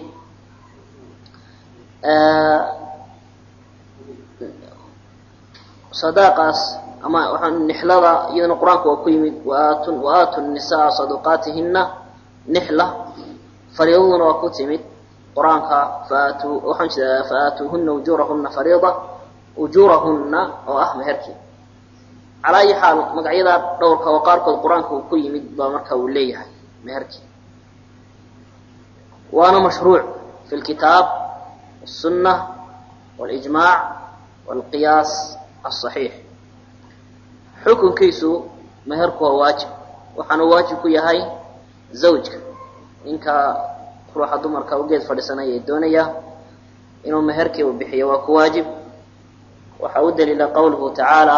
sadaaqaas ama waxaa nixlada iyadana qur-aanka waa ku yimid waatu waaatu nisaa saduqaatihina nixla fariidaduna waa ku timid qur-aanka faatuu waxaan jeedaa faaatuuhuna ujuurahuna fariida ujuurahuna oo ah meherkii calaa ayi xaal magacyadaa dhowrka oo qaarkood qur-aanka uu ku yimid baa marka uu leeyahay meherkii waana mashruuc fi lkitaab الsunة واlijmaac wاlqiyaas aلصaxiix xukunkiisu meherku waa waajib waxaanu waajib ku yahay zawjka ninka ruuxa dumarka u geed fadhiisanaya ee doonaya inuu meherkii u bixiyo waa ku waajib waxaa u daliila qowluhu tacaalى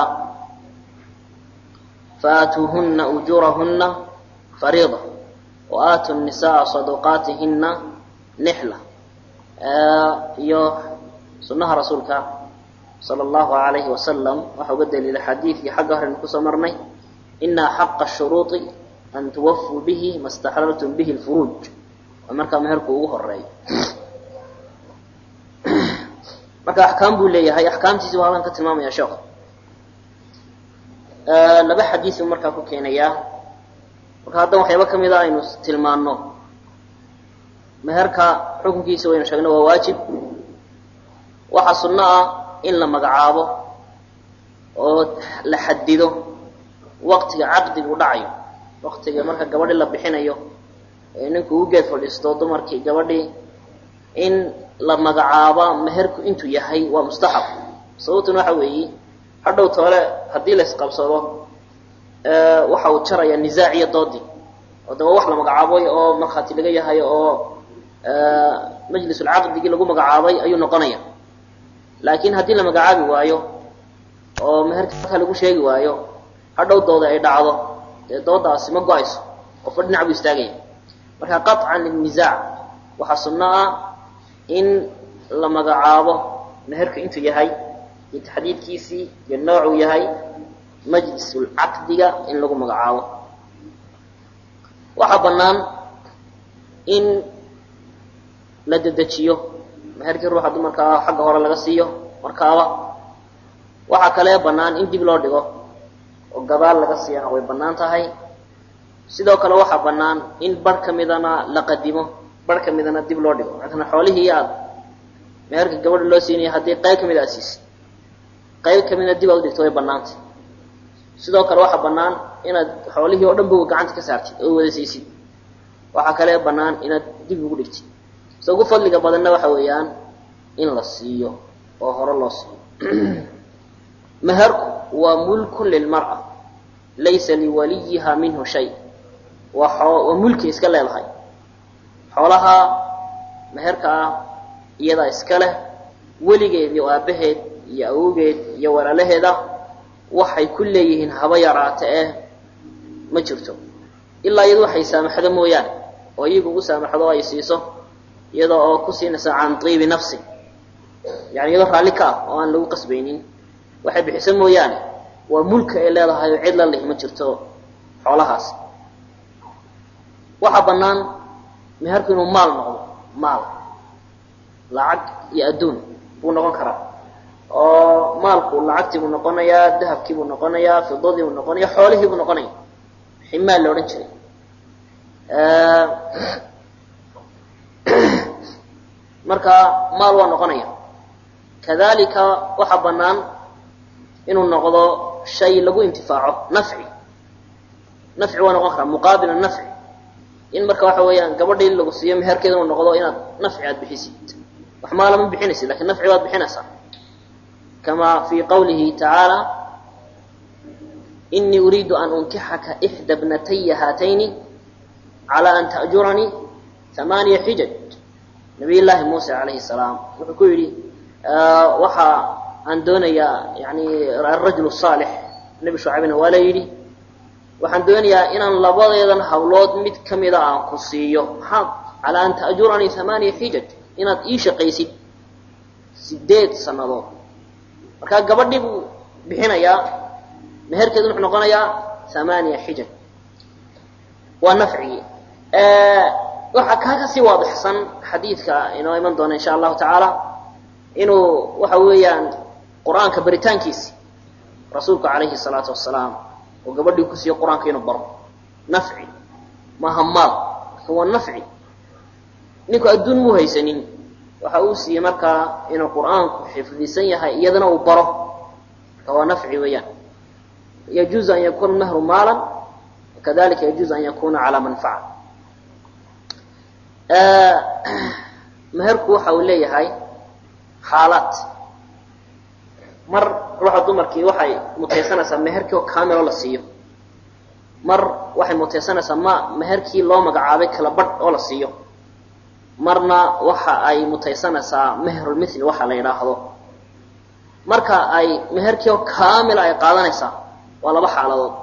faatuuhuna ujuurahuna fariida waaatu الnisaءa صaduqaatihina nixla iyo sunaha rasuulka salى اllahu alayhi wasalam waxaa uga daliila xadiidkii xagga horeynu kusoo marnay ina xaqa shuruuطi an tuwafuu bihi ma staxlaltum bihi اlfuruuj waa markaa meherku ugu horeeyo marka axkaam buu leeyahay axkaamtiisi waa halkan ka tilmaamaya sheekhu laba xadiisu markaa ku keenayaa marka haddan waxyaaba ka mida aynu tilmaano meherka xukunkiisa waynu sheegna waa waajib waxaa sunno ah in la magacaabo oo la xadido waqtiga caqdigu dhacayo waqtiga marka gabadhi la bixinayo ee ninku u geed fadhiisto dumarkii gabadhii in la magacaabo meherku intuu yahay waa mustaxab sababtuna waxa weeye hadhow toole haddii la isqabsado waxa uu jaraya nisaac iyo doodii oo daba wax la magacaabay oo markhaati laga yahay oo majlisulcaqdigii lagu magacaabay ayuu noqonaya laakiin haddii la magacaabi waayo oo meherka halkaa lagu sheegi waayo hadhow dooda ay dhacdo dee doodaasi ma go-ayso qofba dhinac buu istaagaya marka qaطcan linisaac waxaa sunno ah in la magacaabo meherka intuu yahay iyo taxdiidkiisii iyo noocuu yahay majlisulcaqdiga in lagu magacaabo waxaa bannaan in la dedejiyo meherkii ruuxa dumarkaa xagga hore laga siiyo markaaba waxaa kale bannaan in dib loo dhigo oo gadaal laga siiyana way bannaan tahay sidoo kale waxaa bannaan in bar ka midana la qadimo bar ka midana dib loo dhigo maatana xoolihii aad meherka gabadha loo siinaya haddii qayb ka mid aad siisay qayb ka midna dib aad u dhigto way bannaantay sidoo kale waxaa bannaan inaad xoolihii oo dhan ba gacanta ka saartid oo wada siisid waxaa kale bannaan inaad dib ugu dhigtid se ugu fadliga badanna waxa weeyaan in la siiyo oo hore loo siiyo meherku waa mulkun lilmar'a laysa liwaliyiha minhu shay waa waa mulki iska leedahay xoolaha meherka ah iyadaa iska leh weligeed iyo aabaheed iyo awowgeed iyo walaalaheeda waxay ku leeyihiin haba yaraata eh ma jirto ilaa iyadu waxay saamaxdo mooyaane oo iyagu ugu saamaxdo ay siiso iyada oo ku siinaysa can tiibi nafsi yani iyadoo raalli ka ah oo aan lagu qasbaynin waxay bixisa mooyaane waa mulka ay leedahay oo cid la lihi ma jirto xoolahaas waxaa bannaan meherku inuu maal noqdo maal lacag iyo adduun buu noqon karaa oo maalku lacagtii buu noqonayaa dahabkii buu noqonayaa fidadii buu noqonaya xoolihii buu noqonaya wixii maal la odhan jiray marka maal waa noqonaya kadalika waxaa bannaan inuu noqdo shay lagu intifaaco nafci nafci waa noqon karaa muqaabil nafci in marka waxa weeyaan gabadhii lagu siiyo meherkeeda inuu noqdo inaad nafci aad bixisid wax maala ma bixinaysid lakin nafci baad bixinaysaa kama fi qawlihi tacaala inii uriidu an unkixaka ixda bnataya haatayni cala an ta'juranii hamaaniya xijaj nabiy llaahi muuse calayhi salaam wuxuu ku yidhi waxa aan doonayaa yani arajul saalix nebi shucaybna waa la yidhi waxaan doonayaa inaan labadeedan hawlood mid ka mida aan ku siiyo maxaad calaa an ta'juranii hamaaniya xijaj inaad ii shaqaysid sideed sannadood markaa gabadhii buu bixinayaa meherkeedu wuxuu noqonayaa hamaaniya xijaj waa nafcigii waxaa kaa kasii waadixsan xadiidka inoo iman doona insha allahu tacaala inuu waxa weeyaan qur-aanka baritaankiisi rasuulku calayhi salaatu wasalaam oo gabadhii ku siiyo qur-aanka inuu baro nafci maaha maal laakin waa nafci ninku adduun muu haysanin waxa uu siiyey markaa inuu qur-aanku xifdisan yahay iyadana uu baro marka waa nafci weeyaan yajuuzu an yakuna mahru maalan wakadalika yajuuzu an yakuna calaa manfaca meherku waxa uu leeyahay xaalaad mar ruuxa dumarkii waxay mutaysanaysaa meherkii oo kaamiloo la siiyo mar waxay mutaysanaysaa ma meherkii loo magacaabay kala badh oo la siiyo marna waxa ay mutaysanaysaa meherulmithli waxa la yidhaahdo marka ay meherkii oo kaamila ay qaadanaysaa waa laba xaaladood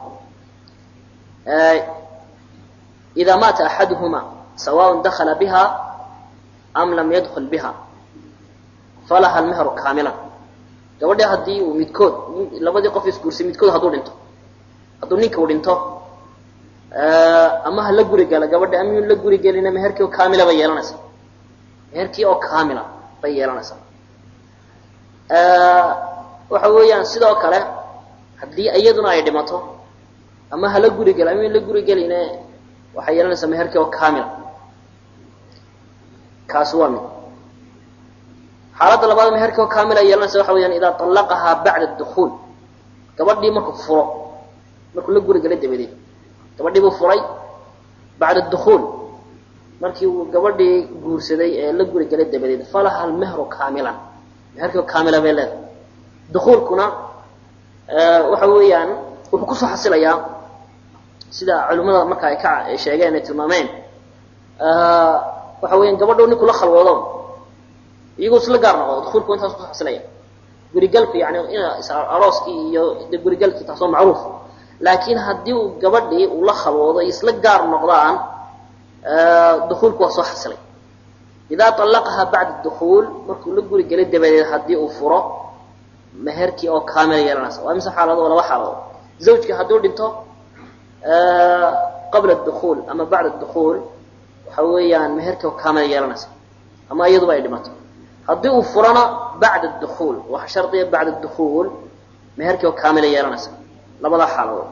idaa maata axaduhuma sawaء dakla biha am lam yadkul biha falaha almehru kaamilan gabadhi haddii uu midkood labadii qof isguursay midkood hadduu dhinto hadduu ninka uu dhinto ama ha la guri gala gabadhi ama yun la guri gelina meherkii oo kaamila bay yeelanaysaa meherkii oo kaamila bay yeelanaysaa waxa weeyaan sidoo kale haddii iyaduna ay dhimato ama hala guri gala ama yun la guri geline waxay yeelanaysaa meherkii oo kaamila kaasi waa mid xaaladda labaad meherkii oo kaamila yeelanaysa waxa weyaan idaa طallaqahaa bacda dukuul gabadhii markuu furo markuu la guri galay dabadeed gabadhii buu furay bacda dukuul markii uu gabadhii guursaday ee la guri galay dabadeed falaha almehru kaamilan meherkii oo kaamila bay leedahay dukuulkuna waxa weeyaan wuxuu kusoo xasilayaa sida culimmada marka ay ka sheegeen ay tilmaameen waxa weeyaan gabadho ninku la khalwoodo iyagoo isla gaar noqdo dukuulku intaas ku xasilaya gurigalku yani in arooskii iyo de gurigalkii taas oo macruuf laakiin haddii uu gabadhii uu la khalwoodo isla gaar noqdaan dukuulku waa soo xasilay idaa طallaqahaa bacda dukuul markuu la guri gelay dabadeed haddii uu furo meherkii oo kaamila yeelanaysa waa mise xaaladood oo laba xaaladood zawjkii hadduu dhinto qabla dukuul ama bacda dukuul waxa weeyaan meherkii oo kaamila yeelanaysa ama iyaduba ay dhimato haddii uu furana bacda dukuul waxa shardiya bacda dukuul meherkii oo kaamila yeelanaysa labadaa xaaladood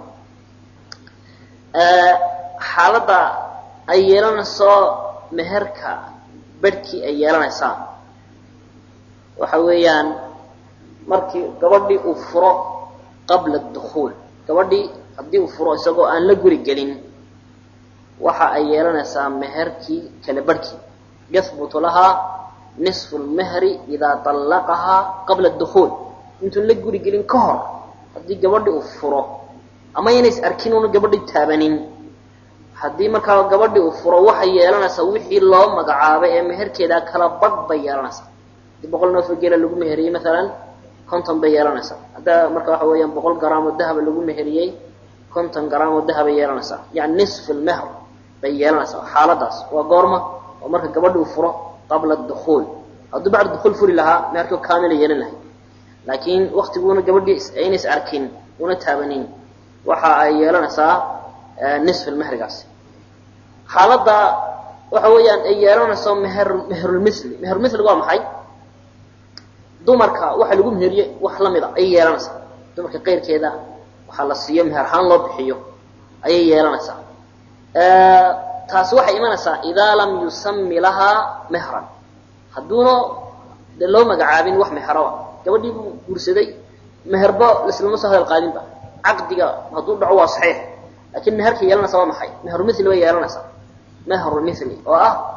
xaaladda ay yeelanayso meherka bedhkii ay yeelanaysaa waxa weeyaan markii gabadhii uu furo qabla dukuul gabadhii haddii uu furo isagoo aan la guri gelin waxa ay yeelanaysaa meherkii kala barhkii yahbutu lahaa nisfu lmehri idaa طallaqahaa qabla dukuul intuun la guri gelin ka hor haddii gabadhi uu furo ama inays arkin una gabadhi taabanin haddii markaa gabadhi uu furo waxay yeelanaysaa wixii loo magacaabay ee meherkeedaa kala badh bay yeelanaysaa haddii boqol neefoo geela lagu meheriyey maalan konton bay yeelanaysaa hadda marka waxa weeyaan boqol garaamoo dahaba lagu meheriyey konton garaamoo dahabay yeelanaysaa yani nisf lmehr bay yeelanaysaa xaaladaas waa goorma oo marka gabadhi uu furo qabla dukuul hadduu bacda dukuul furi lahaa meherkii kaamila yeelan lahay laakiin waktiguuna gabadhii aynays arkin una taabanin waxa ay yeelanaysaa nisf mehrigaasi xaaladda waxa weeyaan ay yeelanayso meher meherulmisli meherulmisliga waa maxay dumarka waxa lagu meheriyey wax lamid a ayay yeelanaysaa dumarka qeyrkeeda waxaa la siiyo meher ahaan loo bixiyo ayay yeelanaysaa taasi waxay imanaysaa idaa lam yusami lahaa mehran hadduuna dee loo magacaabin wax meheroa gabadhii buu guursaday meherba laslama soo hadal qaadinba caqdiga hadduu dhaco waa saxiix laakiin meherka yeelanaysa waa maxay meherumithli bay yeelanaysaa meherumithli oo ah